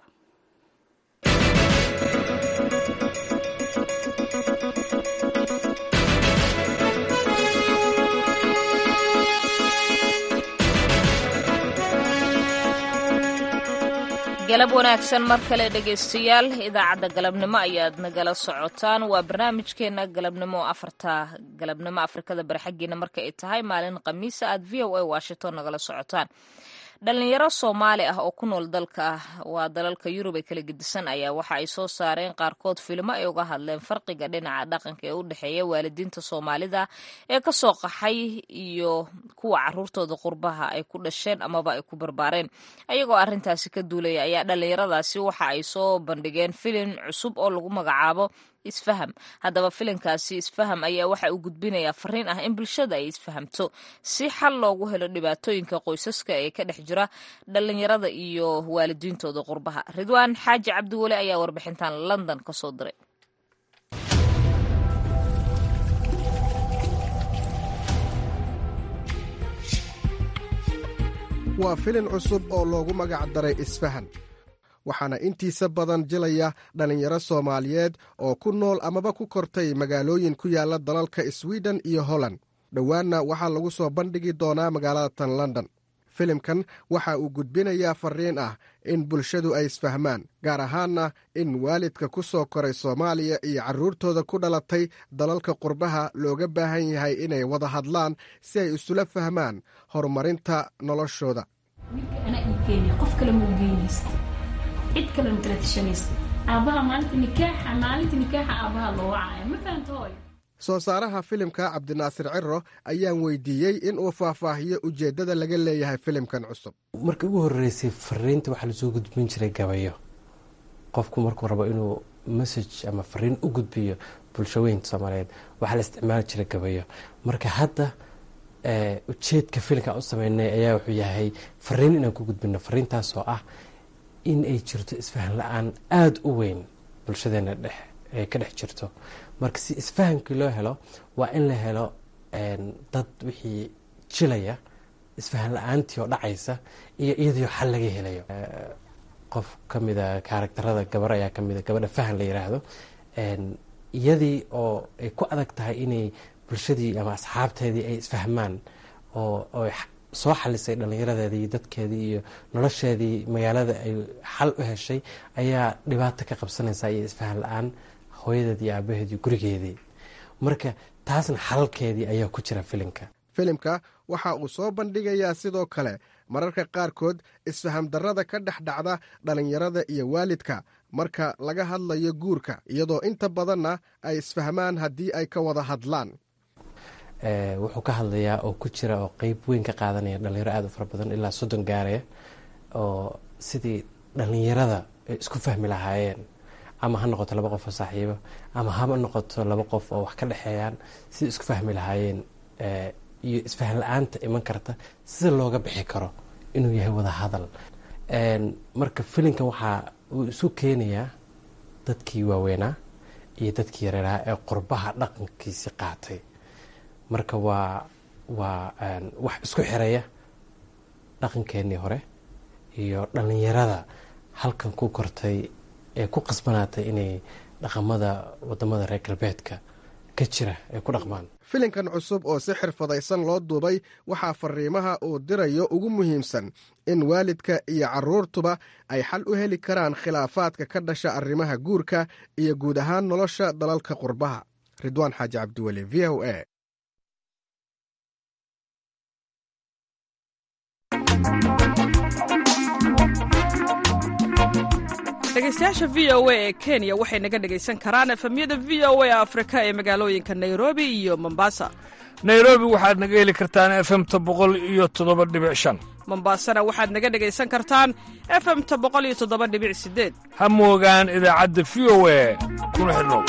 galab wanaagsan mar kale dhegaystayaal idaacadda galabnimo ayaad nagala socotaan waa barnaamijkeena galabnimo afarta galabnimo afrikada bari xaggiina marka ay tahay maalin khamiisa aad v o a washington nagala socotaan dhalinyaro soomaali ah oo ku nool dalka waa dalalka yurub ee kala gedisan ayaa waxa ay soo saareen qaarkood filmo ay uga hadleen farqiga dhinaca dhaqanka ee u dhexeeya waalidiinta soomaalida ee kasoo qaxay iyo kuwa caruurtooda qurbaha ay ku dhasheen amaba ay ku barbaareen ayagoo arrintaasi ka duulaya ayaa dhalinyaradaasi waxa ay soo bandhigeen filin cusub oo lagu magacaabo isfaham haddaba filinkaasi isfaham ayaa waxa uu gudbinayaa fariin ah in bulshada ay isfahamto si xal loogu helo dhibaatooyinka qoysaska ee ka dhex jira dhalinyarada iyo waalidiintooda qurbaha ridwaan xaaji cabdiweli ayaa warbixintan london ka soo diray waa filin cusub oo loogu magac daray isfahan waxaana intiisa badan jilaya dhallinyaro soomaaliyeed oo ku nool amaba ku kortay magaalooyin ku yaalla dalalka swiden iyo holland dhowaanna waxaa lagu soo bandhigi doonaa magaalada tan london filimkan waxa uu gudbinayaa farriin ah in bulshadu ay isfahmaan gaar ahaanna in waalidka ku soo koray soomaaliya iyo carruurtooda ku dhalatay dalalka qurbaha looga baahan yahay inay wada hadlaan si ay isula fahmaan horumarinta noloshooda cid kale makala tashanaysa aabaha maalinta nikaaxa maalinta nikaaxa aabaha loo wacaya ma fahamta hooyo soo saaraha filimka cabdinaasir ciro ayaan weydiiyey in uu faahfaahiyo ujeeddada laga leeyahay filimkan cusub markii ugu horreysay fariinta waxaa lasoo gudbin jiray gabayo qofku markuu rabo inuu message ama fariin u gudbiyo bulshaweynta soomaaliyeed waxaa la isticmaali jiray gabayo marka hadda ujeedka filimka u sameynay ayaa wuxuu yahay fariin inaan ku gudbino fariintaas oo ah in ay jirto isfahan la-aan aada u weyn bulshadeena dhex ay ka dhex jirto marka si isfahamkii loo helo waa in la helo dad wixii jilaya isfahan la-aantii oo dhacaysa iyo iyadoo xal laga helayo qof ka mida kaaragtarada gabar ayaa ka mida gabadha fahan la yiraahdo iyadii oo ay ku adag tahay inay bulshadii ama asxaabteedii ay isfahmaan oo soo xalisay dhallinyaradeedii iyo dadkeedii iyo nolosheedii magaalada ay xal u heshay ayaa dhibaato ka qabsanaysa iyo isfahan la-aan hooyadeed iyo aabaheed iyo gurigeedii marka taasna xalalkeedii ayaa ku jira filimka filimka waxa uu soo bandhigayaa sidoo kale mararka qaarkood isfaham darrada ka dhex dhacda dhallinyarada iyo waalidka marka laga hadlayo guurka iyadoo inta badanna ay isfahmaan haddii ay ka wada hadlaan wuxuu ka hadlayaa oo ku jira oo qeyb weyn ka qaadanaya dhalinyaro aada u fara badan ilaa soddon gaaraya oo sidii dhallinyarada ay isku fahmi lahaayeen ama ha noqoto laba qof oo saaxiibo ama haba noqoto laba qof oo wax ka dhexeeyaan sidai isku fahmi lahaayeen iyo isfahan la-aanta iman karta sida looga bixi karo inuu yahay wada hadal marka filimkan waxaa uu isu keenayaa dadkii waaweynaa iyo dadkii yareeraha ee qurbaha dhaqankiisi qaatay marka waa waa wax isku xiraya dhaqankeenii hore iyo dhallinyarada halkan ku kortay ee ku qasbanaatay inay dhaqamada wadamada reer galbeedka ka jira ay ku dhaqmaan filimkan cusub oo si xirfadaysan loo duubay waxaa fariimaha uu dirayo ugu muhiimsan in waalidka iyo carruurtuba ay xal u heli karaan khilaafaadka ka dhasha arrimaha guurka iyo guud ahaan nolosha dalalka qurbaha ridwaan xaaji cabdiweli v o a dhegeystayaasha v o a ee kenya waxay naga dhegaysan karaan efemyada v o a afrika ee magaalooyinka nairobi iyo mombasa nairobi waxaad naga heli kartaan efemta boqol iyo toddoba dhibic shan mombasana waxaad naga dhegaysan kartaan efemta boqol iyo toddoba dhibic sideed ha moogaan idaacadda v o a kuna xidhnow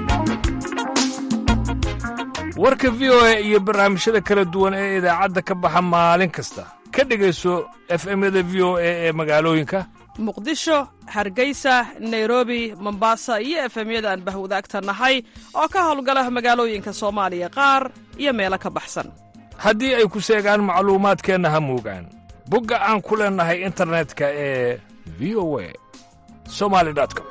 warka v o a iyo barnaamijyada kala duwan ee idaacadda ka baxa maalin kasta ka dhegayso efemyada v o a ee magaalooyinka muqdisho hargeysa nairobi mombasa iyo efemyada aan bahwadaagta nahay oo ka howlgala magaalooyinka soomaaliya qaar iyo meelo ka baxsan haddii ay ku seegaan macluumaadkeenna ha moogaan bogga aan ku leennahay internetka ee v o a somali com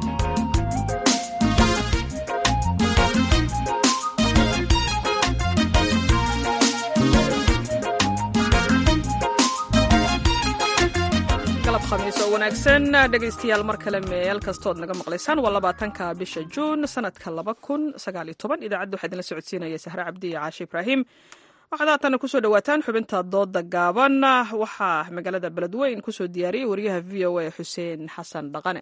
khamiis oo wanaagsan dhegaystayaal mar kale meel kastood naga maqlaysaan waa labaatanka bisha juun sanadka laba kun sagaal iyo toban idaacadda waxaa idinla socodsiinaya sahre cabdi iyo caashe ibraahim waxaad haatana kusoo dhawaataan xubinta dooda gaaban waxaa magaalada beledweyn kusoo diyaariyey wariyaha v o a xuseen xasan dhaqane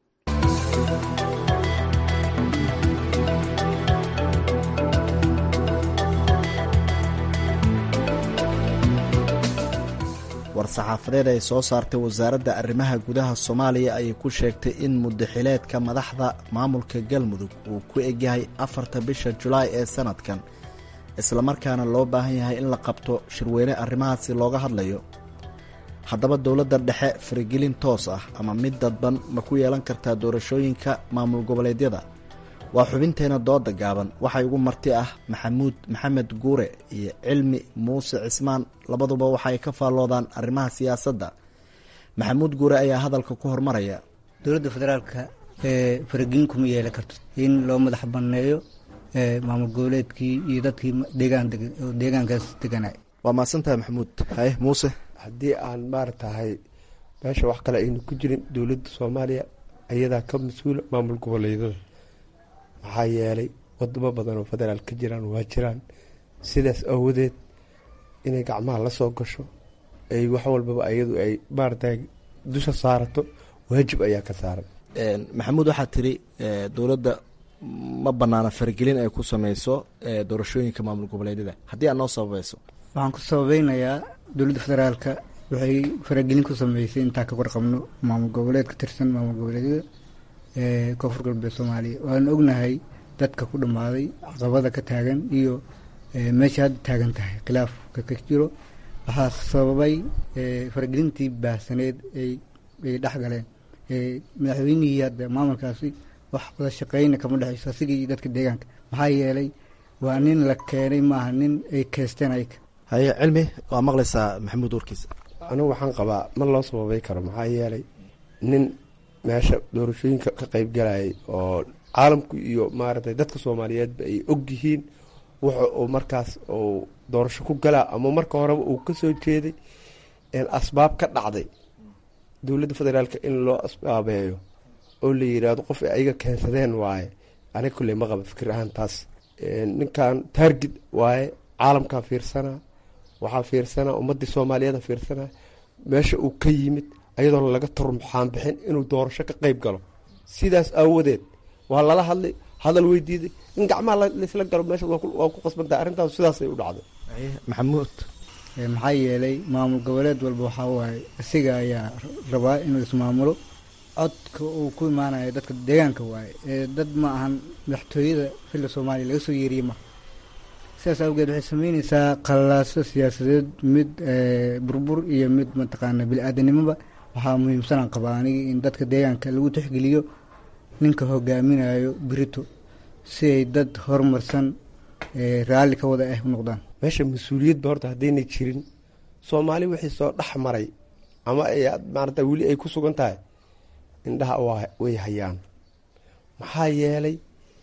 war-saxaafadeed ay soo saartay wasaaradda arrimaha gudaha soomaaliya ayay ku sheegtay in muddaxileedka madaxda maamulka galmudug uu ku egyahay afarta bisha julaay ee sanadkan islamarkaana loo baahan yahay in la qabto shirweyne arrimahaasi looga hadlayo haddaba dowladda dhexe faragelin toos ah ama mid dadban ma ku yeelan kartaa doorashooyinka maamul goboleedyada waa xubinteena dooda gaaban waxaa igu marti ah maxamuud maxamed guure iyo cilmi muuse cismaan labaduba waxaay ka faalloodaan arrimaha siyaasadda maxamuud guure ayaa hadalka ku hormaraya dowladda federaalka ee faragelin kuma yeelan karto in loo madax banneeyo maamul goboleedkii iyo dadkii deegaan deegaankaas deganay waa mahadsantahay maxamuud haye muuse haddii aan maaratahay meesha wax kale aynu ku jirin dowladda soomaaliya ayadaa ka mas-uula maamul goboleedyada maxaa yeelay wadamo badan oo federaal ka jiraan waa jiraan sidaas awadeed inay gacmaha la soo gasho ay wax walbaba ayadu ay maaratahay dusha saarato waajib ayaa ka saaran maxamuud waxaa tiri dowladda ma banaana faragelin ay ku sameyso doorashooyinka maamul goboleedyada haddii aad noo sababayso waxaan ku sababeynayaa dowladda federaalka waxay faragelin ku sameysay intaan ka warqabno maamul goboleed ka tirsan maamul goboleedyada ee koonfur galbeed soomaaliya waan ognahay dadka ku dhammaaday caqabada ka taagan iyo meesha hadda taagan tahay khilaafka ka jiro waxaa sababay faragelintii baahsaneed ay ay dhex galeen madaxweynihii hadda maamulkaasi wax wada shaqeyna kama dhexeyso asigii iyo dadka deegaanka maxaa yeelay waa nin la keenay maaha nin ay keesteen ayka haye cilmi waa maqlaysaa maxamuud warkiisa anigu waxaan qabaa ma loo sababay karo maxaa yeelay nin meesha doorashooyinka ka qeyb galayay oo caalamku iyo maaragtay dadka soomaaliyeedba ay og yihiin wuxa uu markaas uu doorasho ku galaa ama marka horeba uu kasoo jeeday asbaab ka dhacday dowladda federaalka in loo asbaabeeyo oo la yiraahdo qof ay ayaga keensadeen waaye aniga kulley ma qaba fikir ahaan taas ninkan taargid waaye caalamkaa fiirsanaa waxaa fiirsanaa ummadii soomaaliyeeda fiirsanaa meesha uu ka yimid ayadoona laga turmuxaan bixin inuu doorasho ka qeyb galo sidaas aawadeed waa lala hadlay hadal weydiiday in gacmaha laysla galo meesha waa ku qasbantahay arrintaas sidaasay u dhacday maxamuud maxaa yeelay maamul goboleed walba waxaa waaye isaga ayaa rabaa inuu ismaamulo codka uu ku imaanayo dadka deegaanka waaye ee dad ma ahan madaxtooyada xilla soomaaliya laga soo yeeriye ma sidaas awgeed waxay sameyneysaa qalaaso siyaasadeed mid burbur iyo mid mataqaana bili-aadanimoba waxaa muhiimsanaan qabaa anigi in dadka deegaanka lagu tixgeliyo ninka hogaaminayo birito si ay dad horumarsan raalli ka wada ah u noqdaan meesha mas-uuliyadba horta haddaynay jirin soomaali wixii soo dhex maray ama ay maarata weli ay ku sugan tahay indhaha way hayaan maxaa yeelay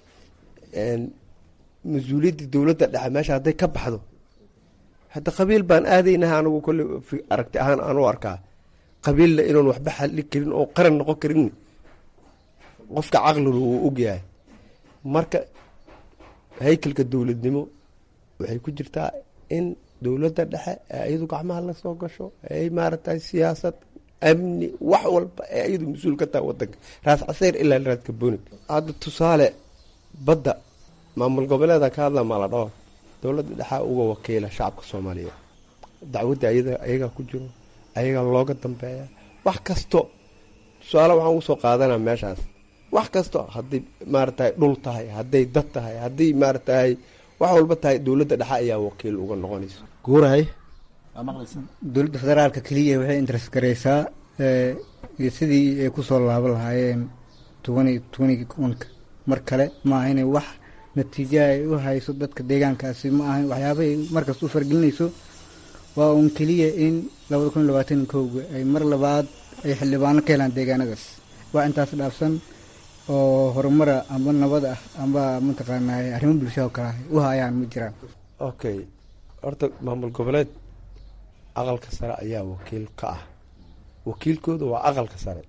mas-uuliyaddii dowladda dhexe meesha hadday ka baxdo hadda qabiil baan aadaynaha anigu kolle aragti ahaan aan u arkaa qabiilla inuun waxba xalli karin oo qaran noqon karin qofka caqligu uu ogyahay marka haykalka dowladnimo waxay ku jirtaa in dowladda dhexe ee iyadu gacmaha la soo gasho ay maaragtay siyaasad amni wax walba ee iyadu mas-uul ka tahay wadanka raas caseyr ilaa raadka bonig hadda tusaale badda maamul goboleeda ka hadla mala dhaho dowladda dhexaa uga wakiila shacabka soomaaliyeed dacwadda ayada ayagaa ku jiro ayagaa looga dambeeya wax kasto tusaale waxaan ugu soo qaadanaa meeshaas wax kasto hadday maaragtay dhul tahay hadday dad tahay hadday maaragtay wax walba tahay dowladda dhexe ayaa wakiil uga noqonaysa guurahay dowladda federaalka keliya waxay interes gareysaa iyo sidii ay kusoo laaban lahaayeen tobani tobani onka mar kale maaha inay wax natiijo ay u hayso dadka deegaankaasi ma ahan waxyaabahay markasta u fargelinayso waa uun keliya in labada kun iyo labaatan kowga ay mar labaad ay xildhibaano ka helaan deegaanadaas waa intaas dhaafsan oo horumara amba nabad ah amba mataqaanaa arrimo bulshada oo kale ah u hayaan ma jiraan okay horta maamul goboleed aqalka sare ayaa wakiil ka ah wakiilkooda waa aqalka sare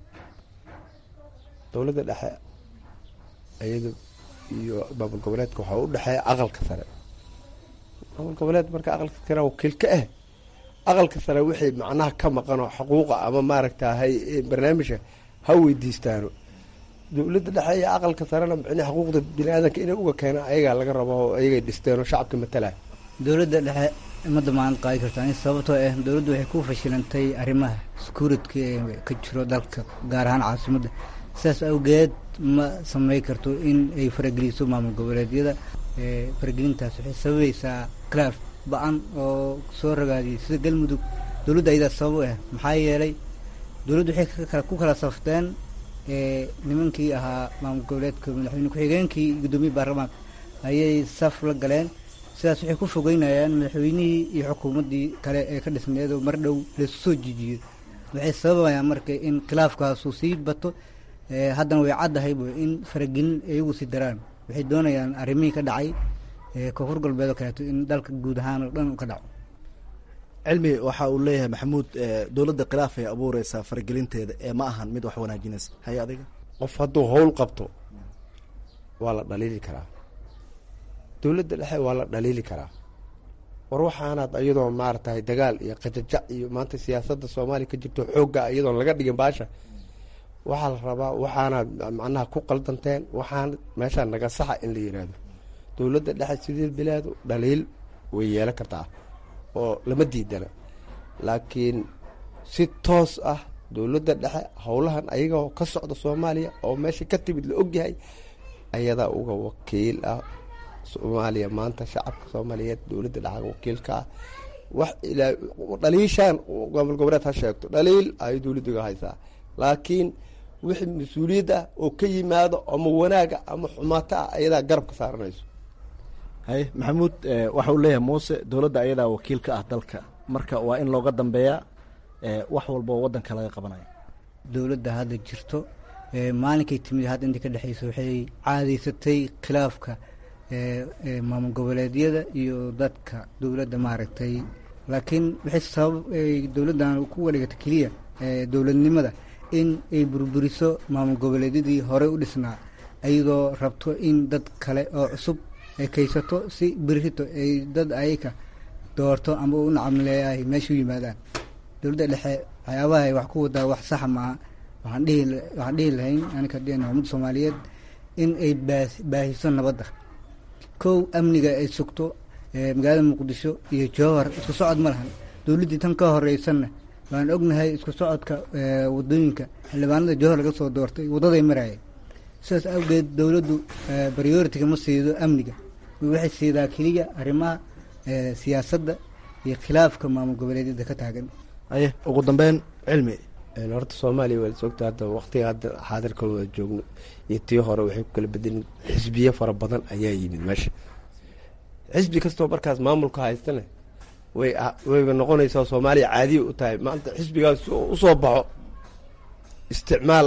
dowladda dhexe iyada iyo maamul goboleedka waxaa u dhexeeya aqalka sare maamul goboleed marka aqalka sare wakiil ka ah aqalka sare wixii macnaha ka maqan oo xuquuqa ama maaragtahay barnaamijka ha weydiistaano dowladda dhexe iyo aqalka sarena micnii xuquuqda bini aadanka inay uga keenaan ayagaa laga rabo oo ayagay dhisteen oo shacabka matalaya dowladda dhexe ma damaanad qaadi kartaa in sababtoo ah dowladdu waxay ku fashilantay arrimaha security ee ka jiro dalka gaar ahaan caasimadda sidaas awgeed ma samey karto in ay farageliso maamul goboleedyada faragelintaas waxay sababaysaa khilaaf ba-an oo soo ragaadiyay sida galmudug dowladda ayadaa sabab u ah maxaa yeelay dowladdu waxay ku kala safteen nimankii ahaa maamul goboleedka madaxweyne ku-xigeenkii iyo guddoomiye baarlamaanka ayay saf la galeen sidaas waxay ku fogeynayaan madaxweynihii iyo xukuumaddii kale ee ka dhisneed oo mar dhow laysu soo jijiyo waxay sababayaan marka in khilaafkaasuu sii bato haddana way caddahay bu in faragelin iyagu sii daraan waxay doonayaan arrimihii ka dhacay koonfur galbeed oo kaleeto in dalka guud ahaan oo dhan u ka dhaco cilmi waxa uu leeyahay maxamuud dowladda khilaaf ay abuureysaa faragelinteeda ee ma ahan mid wax wanaajinaysa haye adiga qof hadduu howl qabto waa la dhaliili karaa dowladda dhexe waa la dhaliili karaa war waxaanaad iyadoo maaragtay dagaal iyo qajajac iyo maanta siyaasadda soomaaliya ka jirto xoogga iyadoon laga dhigin baasha waxaa la rabaa waxaanaad macnaha ku qaldanteen waxaan meeshaa naga saxa in la yiraahdo dowladda dhexe sidii bilaadu dhaliil way yeelan kartaa oo lama diidana laakiin si toos ah dowladda dhexe howlahan ayagoo ka socda soomaaliya oo meesha ka timid la ogyahay ayadaa uga wakiil ah soomaaliya maanta shacabka soomaaliyeed dowladda dhexe wakiilka ah wax ilaa dhaliishaan gobol goboleed ha sheegto dhaliil ay dowladdiga haysaa laakiin wixii mas-uuliyad ah oo ka yimaado ama wanaaga ama xumaato ah ayadaa garab ka saaranayso haye maxamuud waxa uu leeyahay muuse dowladda ayadaa wakiil ka ah dalka marka waa in looga dambeeyaa wax walba oo waddanka laga qabanayo dowladda hadda jirto maalinkay timid hadda inta ka dhexeysa waxay caadaysatay khilaafka maamul goboleedyada iyo dadka dowladda maaragtay laakiin waxay sabab dowladdan ku wadhigatay keliya dowladnimada in ay burburiso maamul goboleedyadii horey u dhisnaa iyadoo rabto in dad kale oo cusub ay kaysato si birito ay dad ayaka doorto ama u nacamleeyahay meesha u yimaadaan dowladda dhexe waxyaabaha ay wax ku wadaa wax saxa maaha waxaan dhihi waxaan dhihi lahayn anika dhihna ummadda soomaaliyeed in ay baas baahiso nabadda kow amniga ay sugto magaalada muqdisho iyo jowhar isku socod ma lahan dowladdii tan ka horeysanna waan ognahay isku socodka wadooyinka xildhibaanada jowhar laga soo doortay waddaday marayeen sidaas awgeed dowladdu prioritiga ma siido amniga waxay siidaa keliya arrimaha siyaasadda iyo khilaafka maamul goboleedyada ka taagan aye ugu dambeyn cilmi horta soomaaliya waa sogta hadda waqtiga hadda xaadirka wada joogno iyo tii hore waxay ku kala bedelin xisbiyo fara badan ayaa yimid meesha xisbi kastoo markaas maamulka haystane way wayba noqonaysaa soomaaliya caadiya u tahay maanta xisbigaas usoo baxo isticmaal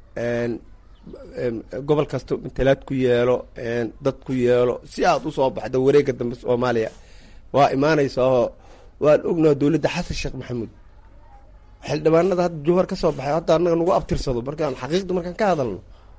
gobol kasta matalaad ku yeelo dad ku yeelo si aad usoo baxda wareega dambe soomaaliya waa imaanaysaa oo waan ognaha dowladda xasan sheekh maxamuud xildhibaanada hadda jowhar ka soo baxay hadda anaga nagu abtirsado markaan xaqiiqda markaan ka hadalno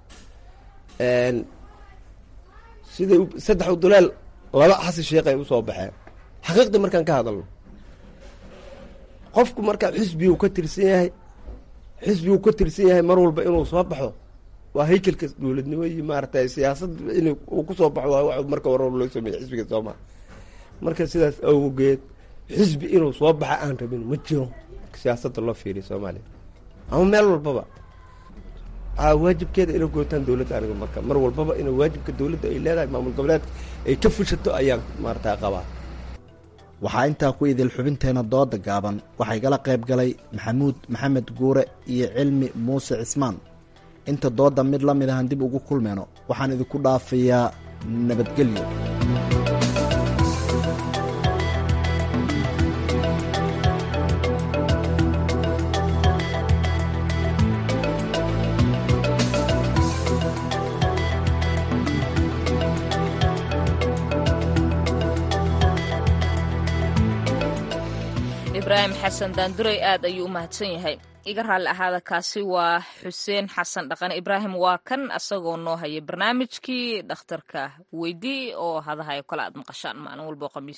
siday saddex udulaal laba xasan sheekh ay usoo baxeen xaqiiqda markaan ka hadalno qofku markaa xisbigu ka tirsan yahay xisbigu ka tirsan yahay mar walba inuu soo baxo waa haykelka dowladnimo iyo maaragtay siyaasad in uu kusoo baxo waa wax marka hore loo sameeyey xisbiga soomaal marka sidaas awgeed xisbi inuu soo baxa aan rabin ma jiro siyaasadda loo fiiriya soomaaliya ama meel walbaba waajibkeeda inay gootaan dowladda aniga marka mar walbaba ina waajibka dowladda ay leedahay maamul goboleedka ay ka fushato ayaan maarata qabaa waxaa intaa ku idil xubinteena dooda gaaban waxaa igala qayb galay maxamuud maxamed guure iyo cilmi muuse cismaan inta dooda mid la mid ahan dib ugu kulmeyno waxaan idinku dhaafayaa nabadgelyo ibraahim xasan daanduray aad ayuu u mahadsan yahay iga raalli ahaada kaasi waa xuseen xasan dhaqane ibraahim waa kan asagoo noo haya barnaamijkii dhakhtarka weydii oo hadahayo kale aad maqashaan maalin walbo khamiis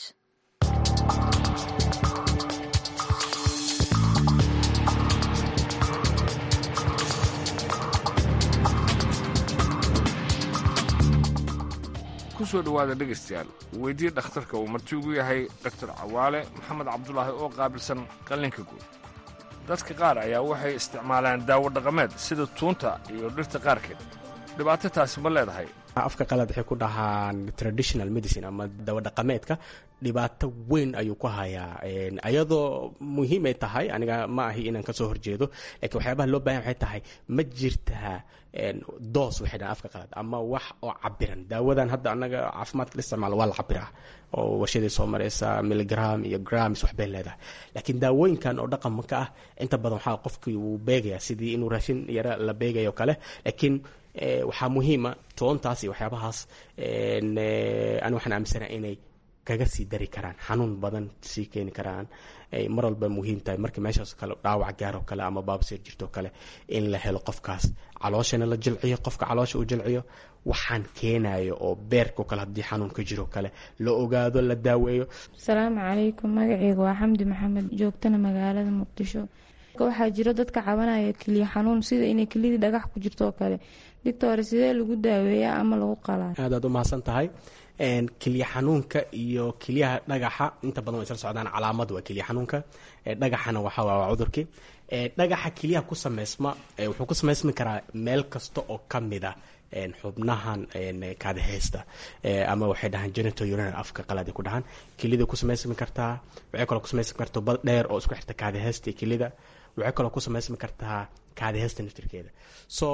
kusoo dhowaada dhegaystayaal weydii dhakhtarka uu marti ugu yahay doktor cawaale maxamed cabdulaahi oo qaabilsan qallinka guud dadka qaar ayaa waxay isticmaalaan daawo dhaqameed sida tuunta iyo dhirta qaarkeed dhibaato taasi ma leedahay afka qalad waxay ku dhahaan traditional medicine ama dawadhaqameedka dhibaato weyn ayuu ku hayaa ayadoo muhiimay tahay aniga ma ahi inaan kasoo horjeedo laakiin waxyaabaha loo bahan waxay tahay ma jirtaa doos waxay dhahaan afka qalad ama wax oo cabiran daawadan hadda anaga caafimaadka la isticmaalo waa la cabiraa oo warshaday soo mareysa milligram iyo grams waxbay leedahay laakiin daawooyinkan oo dhaqanka ah inta badan waxaa qofkii wuu beegaya sidii inuu raashin yara la beegayo kale laakiin waxaa muhiima toontaas iyo waxyaabahaas ani waxaan aaminsanaha inay kaga sii dari karaan xanuun badan sii keeni karaan mar walba muhiim tahay markii meeshaas kale dhaawac gaaroo kale ama baabseer jirtoo kale in la helo qofkaas calooshana la jilciyo qofka caloosha uu jilciyo waxaan keenayo oo beerkao kale haddii xanuun ka jiroo kale la ogaado la daaweeyo asalaamu calaykum magaceyga waa xamdi maxamed joogtana magaalada muqdisho waxaa jiro dadka cabanaya keliya xanuun sida inay keliyadii dhagax ku jirto oo kale doctor sidee lagu daaweeyaa ama lagu qalaa aadaad u mahadsan tahay keliya xanuunka iyo keliyaha dhagaxa inta badan way isla socdaan calaamad waa keliya xanuunka dhagaxana waxa waa cudurkii dhagaxa keliyaha ku sameysma wuxuu ku sameysmi karaa meel kasta oo ka mid a xubnahan kaadaheysta ama waxay dhahaan genital urinary afka qalaad ku dhahaan kelida ku samaysmi kartaa waxay kaloo ku samaysmi kartaa bad dheer oo isku xirta kaadaheysta iyo kelida waxay kaloo ku samaysmi kartaa kaadaheysta naftirkeeda so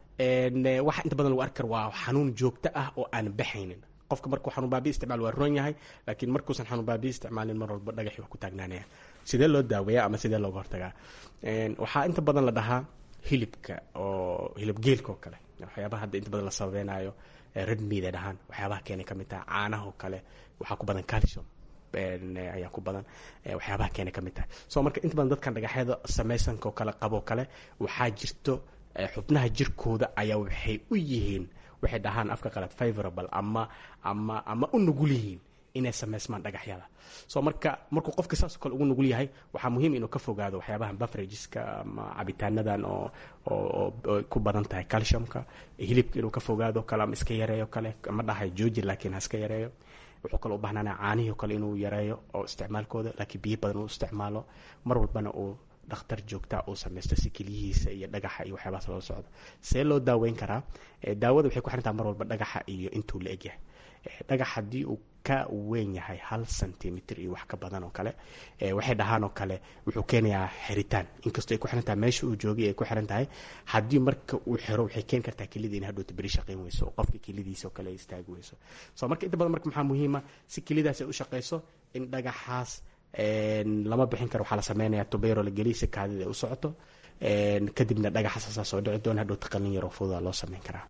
waxa inta badan lagu arki kara waa xanuun joogto ah oo aan baxaynin qofka markuu xanuun baabi isticmaal waa roon yahay laakiin markuusan xanuun baabi isticmaalin mar walba dhagaxi waa ku taagnaanaya sidee loo daaweeya ama sidee looga hortagaa waxaa inta badan la dhahaa hilibka oo hilib geelka oo kale waxyaabaha hadda inta badan la sababeynayo red meat ay dhahaan waxyaabaha keenay ka mid tahay caanaha oo kale waxaa ku badan calcium ayaa ku badan waxyaabaha keenay ka mid tahay so marka inta badan dadkan dhagaxyada samaysanka oo kale qabo kale waxaa jirto xubnaha jirkooda ayaa waxay u yihiin waxay dhahaan afka qalad favorable ama ama ama u nugul yihiin inay samaysmaan dhagaxyada so marka markuu qofka saasoo kale ugu nugul yahay waxaa muhiim inuu ka fogaado waxyaabahan bafrageska ama cabitaanadan oo oo ku badan tahay calciumka hilibka inuu ka fogaado kale ama iska yareeyo kale ma dhahay jooji laakiin ha iska yareeyo wuxuu kale u bahnaanaya caanihii o kale inuu yareeyo oo isticmaalkooda laakiin biyo badan uu isticmaalo mar walbana uu dhakhtar joogta uu samaysto si keliyihiisa iyo dhagaxa iyo waxyaabahaas loola socdo see loo daaweyn karaa daawada waxay ku xirantaha mar walba dhagaxa iyo intuu la egyahay dhagax haddii uu ka weyn yahay hal centimitr iyo wax ka badan oo kale waxay dhahaan oo kale wuxuu keenayaa xiritaan inkastoo ay ku xiran tahay meesha uu joogay ay ku xiran tahay haddii marka uu xiro waxay keeni kartaa kelida in hadhowta beri shaqayn weyso oo qofka kelidiisa oo kale ay istaagi weyso so marka inta badan marka maxaa muhiima si kelidaas ay u shaqayso in dhagaxaas lama bixin karo waxaa la sameynaya tubayro la geliya si kaadida ay u socoto kadibna dhagaxaas asaa soo dhici doona hadhowta qalin yaroo fududa loo sameyn karaa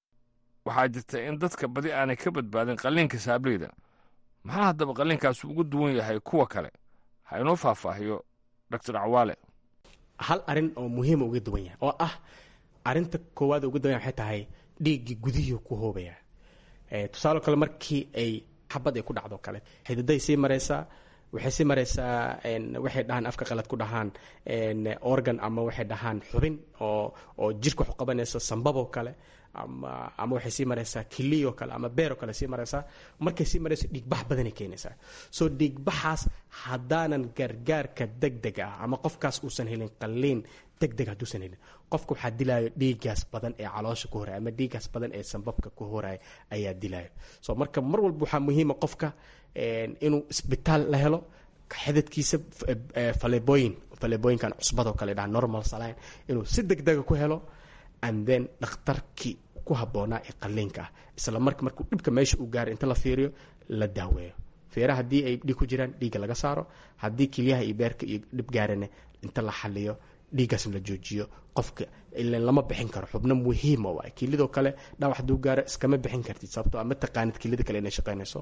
waxaa jirta in dadka badi aanay ka badbaadin qalliinka saableyda maxaa haddaba qalliinkaasi ugu duwan yahay kuwa kale ha inoo faahfaahiyo doctor cawaale hal arin oo muhiima uga duwan yahay oo ah arinta koowaad uga duwan yahay waxay tahay dhiiggii gudihii ku hoobaya tusaale kale markii ay xabad ay ku dhacdo kale xididay sii mareysaa waxay sii mareysaa waxay dhahaan afka qalad ku dhahaan organ ama waxay dhahaan xubin oo oo jirka wax u qabanaysa sambaboo kale ama ama waxay sii mareysaa kiliyoo kale ama beeroo kale sii mareysaa markay sii mareyso dhiigbax badanay keenaysaa soo dhiigbaxaas haddaanan gargaarka deg deg ah ama qofkaas uusan helin qalliin deg deg hadduusan helin qofka waxaa dilaayo dhiigaas badan ee caloosha ku horaya ama dhiigaas badan ee sambabka ku horaya ayaa dilaayo so marka mar walba waxaa muhiima qofka inuu isbitaal la helo xidadkiisa falebooyin falebooyinkan cusbadoo kale dhaha normal saline inuu si deg dega ku helo and then dhakhtarkii ku habboonaa ee qalliinka ah isla marka markuu dhibka meesha uu gaaro inta la fiiriyo la daaweeyo feera haddii ay dhiig ku jiraan dhiigga laga saaro haddii kilyaha iyo beerka iyo dhib gaarana inta la xaliyo dhiiggaasna la joojiyo qofka ilan lama bixin karo xubno muhiima waay kilidoo kale dhaawac hadduu gaaro iskama bixin kartid sababtoo ma taqaanid kilida kale inay shaqaynayso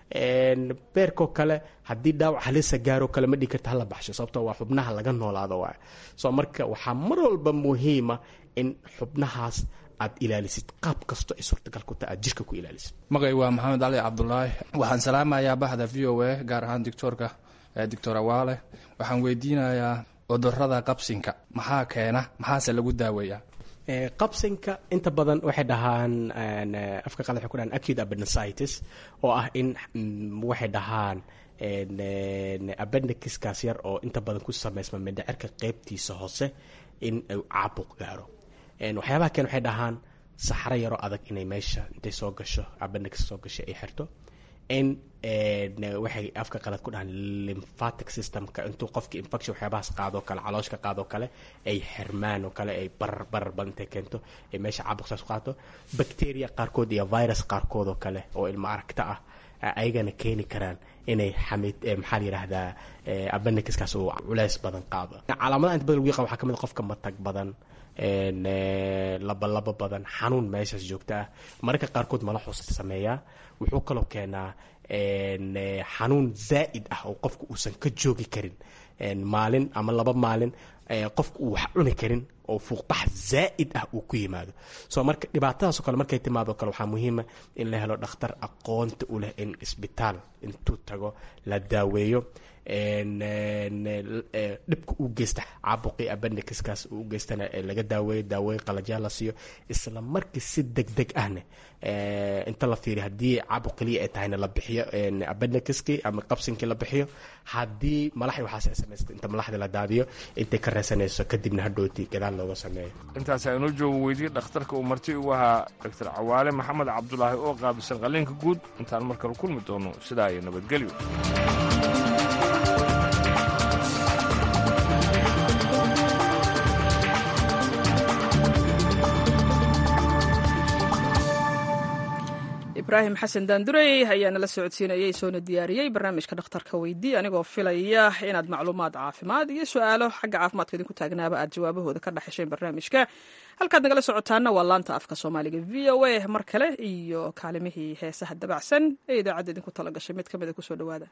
beerkoo kale haddii dhaawac halisa gaaroo kale ma dhigi karta hala baxsho sababtoo waa xubnaha laga noolaado waay soo marka waxaa mar walba muhiima in xubnahaas aad ilaalisid qaab kasto ay suurtagal ku tahay aad jirka ku ilaalisid magay waa maxamed cali cabdulaahi waxaan salaamayaa baxda v o a gaar ahaan doctoorka doctor awaale waxaan weydiinayaa cudurada qabsinka maxaa keena maxaase lagu daaweeyaa qabsinka inta badan waxay dhahaan afka qalad waxay ku dhahaan acute appendicitis oo ah in waxay dhahaan appendiciskaas yar oo inta badan ku samaysma mindhicirka qeybtiisa hoose in uu caabuq gaaro waxyaabaha keen waxay dhahaan saxro yaroo adag inay meesha intay soo gasho appendix soo gasho ay xirto in waxay afka qalad ku dhahaan lymphatic systemka intuu qofki infection waxyaabahaas qaadoo kale calooshka qaadoo kale ay xirmaan oo kale ay barar barar badan intay keento ay meesha caabuq saas qaato bacteria qaarkood iyo virus qaarkood oo kale oo ilmo aragta ah ayagana keeni karaan inay xamid maxaa la yidhaahdaa appendixkaas uu culeys badan qaado calaamadaha inta badan lagu yaqaan waxaa ka mid xofka matag badan labalaba badan xanuun meeshaas joogta ah mararka qaarkood malaxuus sameeyaa wuxuu kaloo keenaa xanuun zaa'id ah oo qofku uusan ka joogi karin maalin ama laba maalin qofku uu wax cuni karin oo fuuqbax zaa'id ah uu ku yimaado soo marka dhibaatadaasoo kale markay timaado kale waxaa muhiima in la helo dhakhtar aqoonta u leh in isbitaal intuu tago la daaweeyo dhibka uu geysta caabuqii appendixkaas uu geystana laga daaweeyo daaweyn qalajyaa la siiyo isla markii si deg deg ahne inta la fiiriyo haddii caabuq keliya ay tahayna la bixiyo appendixkii ama qabsinkii la bixiyo haddii malaxi waxaas ay samaysata inta malaxda la daadiyo intay ka reesanayso kadibna hadhooti gadaal looga sameeyo intaas aynoo joogo weydiye dhakhtarka uu marti ugu ahaa doctor cawaale maxamed cabdulaahi oo qaabisan qalliinka guud intaan mar kale kulmi doono sidaa iyo nabadgelyo ibraahim xasan daandurey ayaa nala socodsiinayay soona diyaariyey barnaamijka dhakhtarka weydii anigoo filaya inaad macluumaad caafimaad iyo su-aalo xagga caafimaadka idinku taagnaaba aad jawaabahooda ka dhexesheen barnaamijka halkaad nagala socotaana waa laanta afka soomaaliga v o a mar kale iyo kaalimihii heesaha dabacsan ee idaacadda idinku tala gashay mid ka mida kusoo dhawaada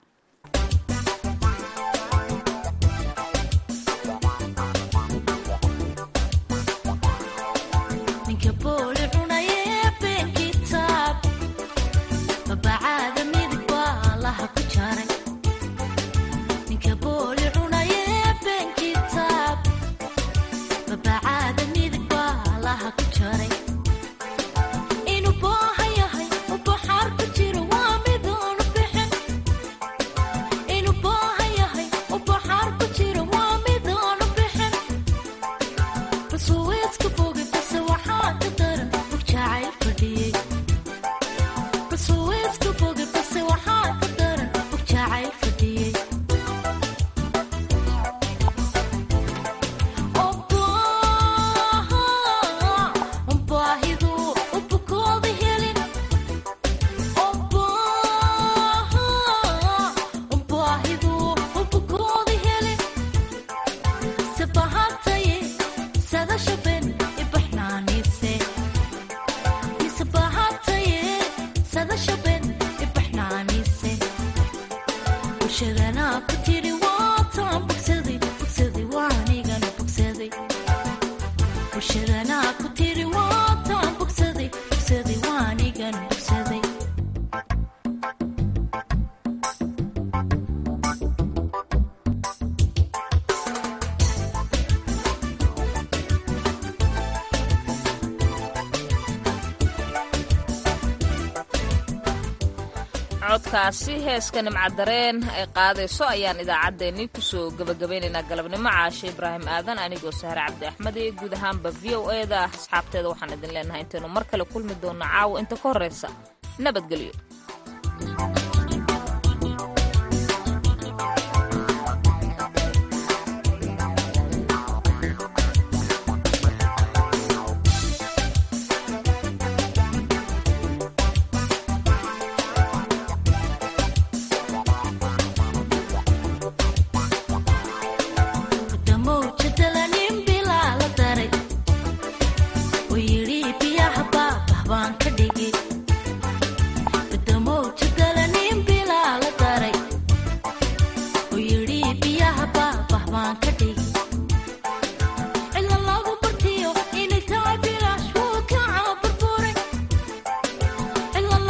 codkaasi heeska nimcadareen ay qaadayso ayaan idaacaddeenii kusoo gabagabaynaynaa galabnimo caashe ibraahim aadan anigoo sahre cabdi axmed iyo guud ahaanba v o e da asxaabteeda waxaan idin leenahay intaynu mar kale kulmi doonno caawa inta ka horraysa nabadgelyo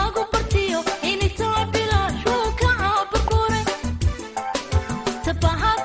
behind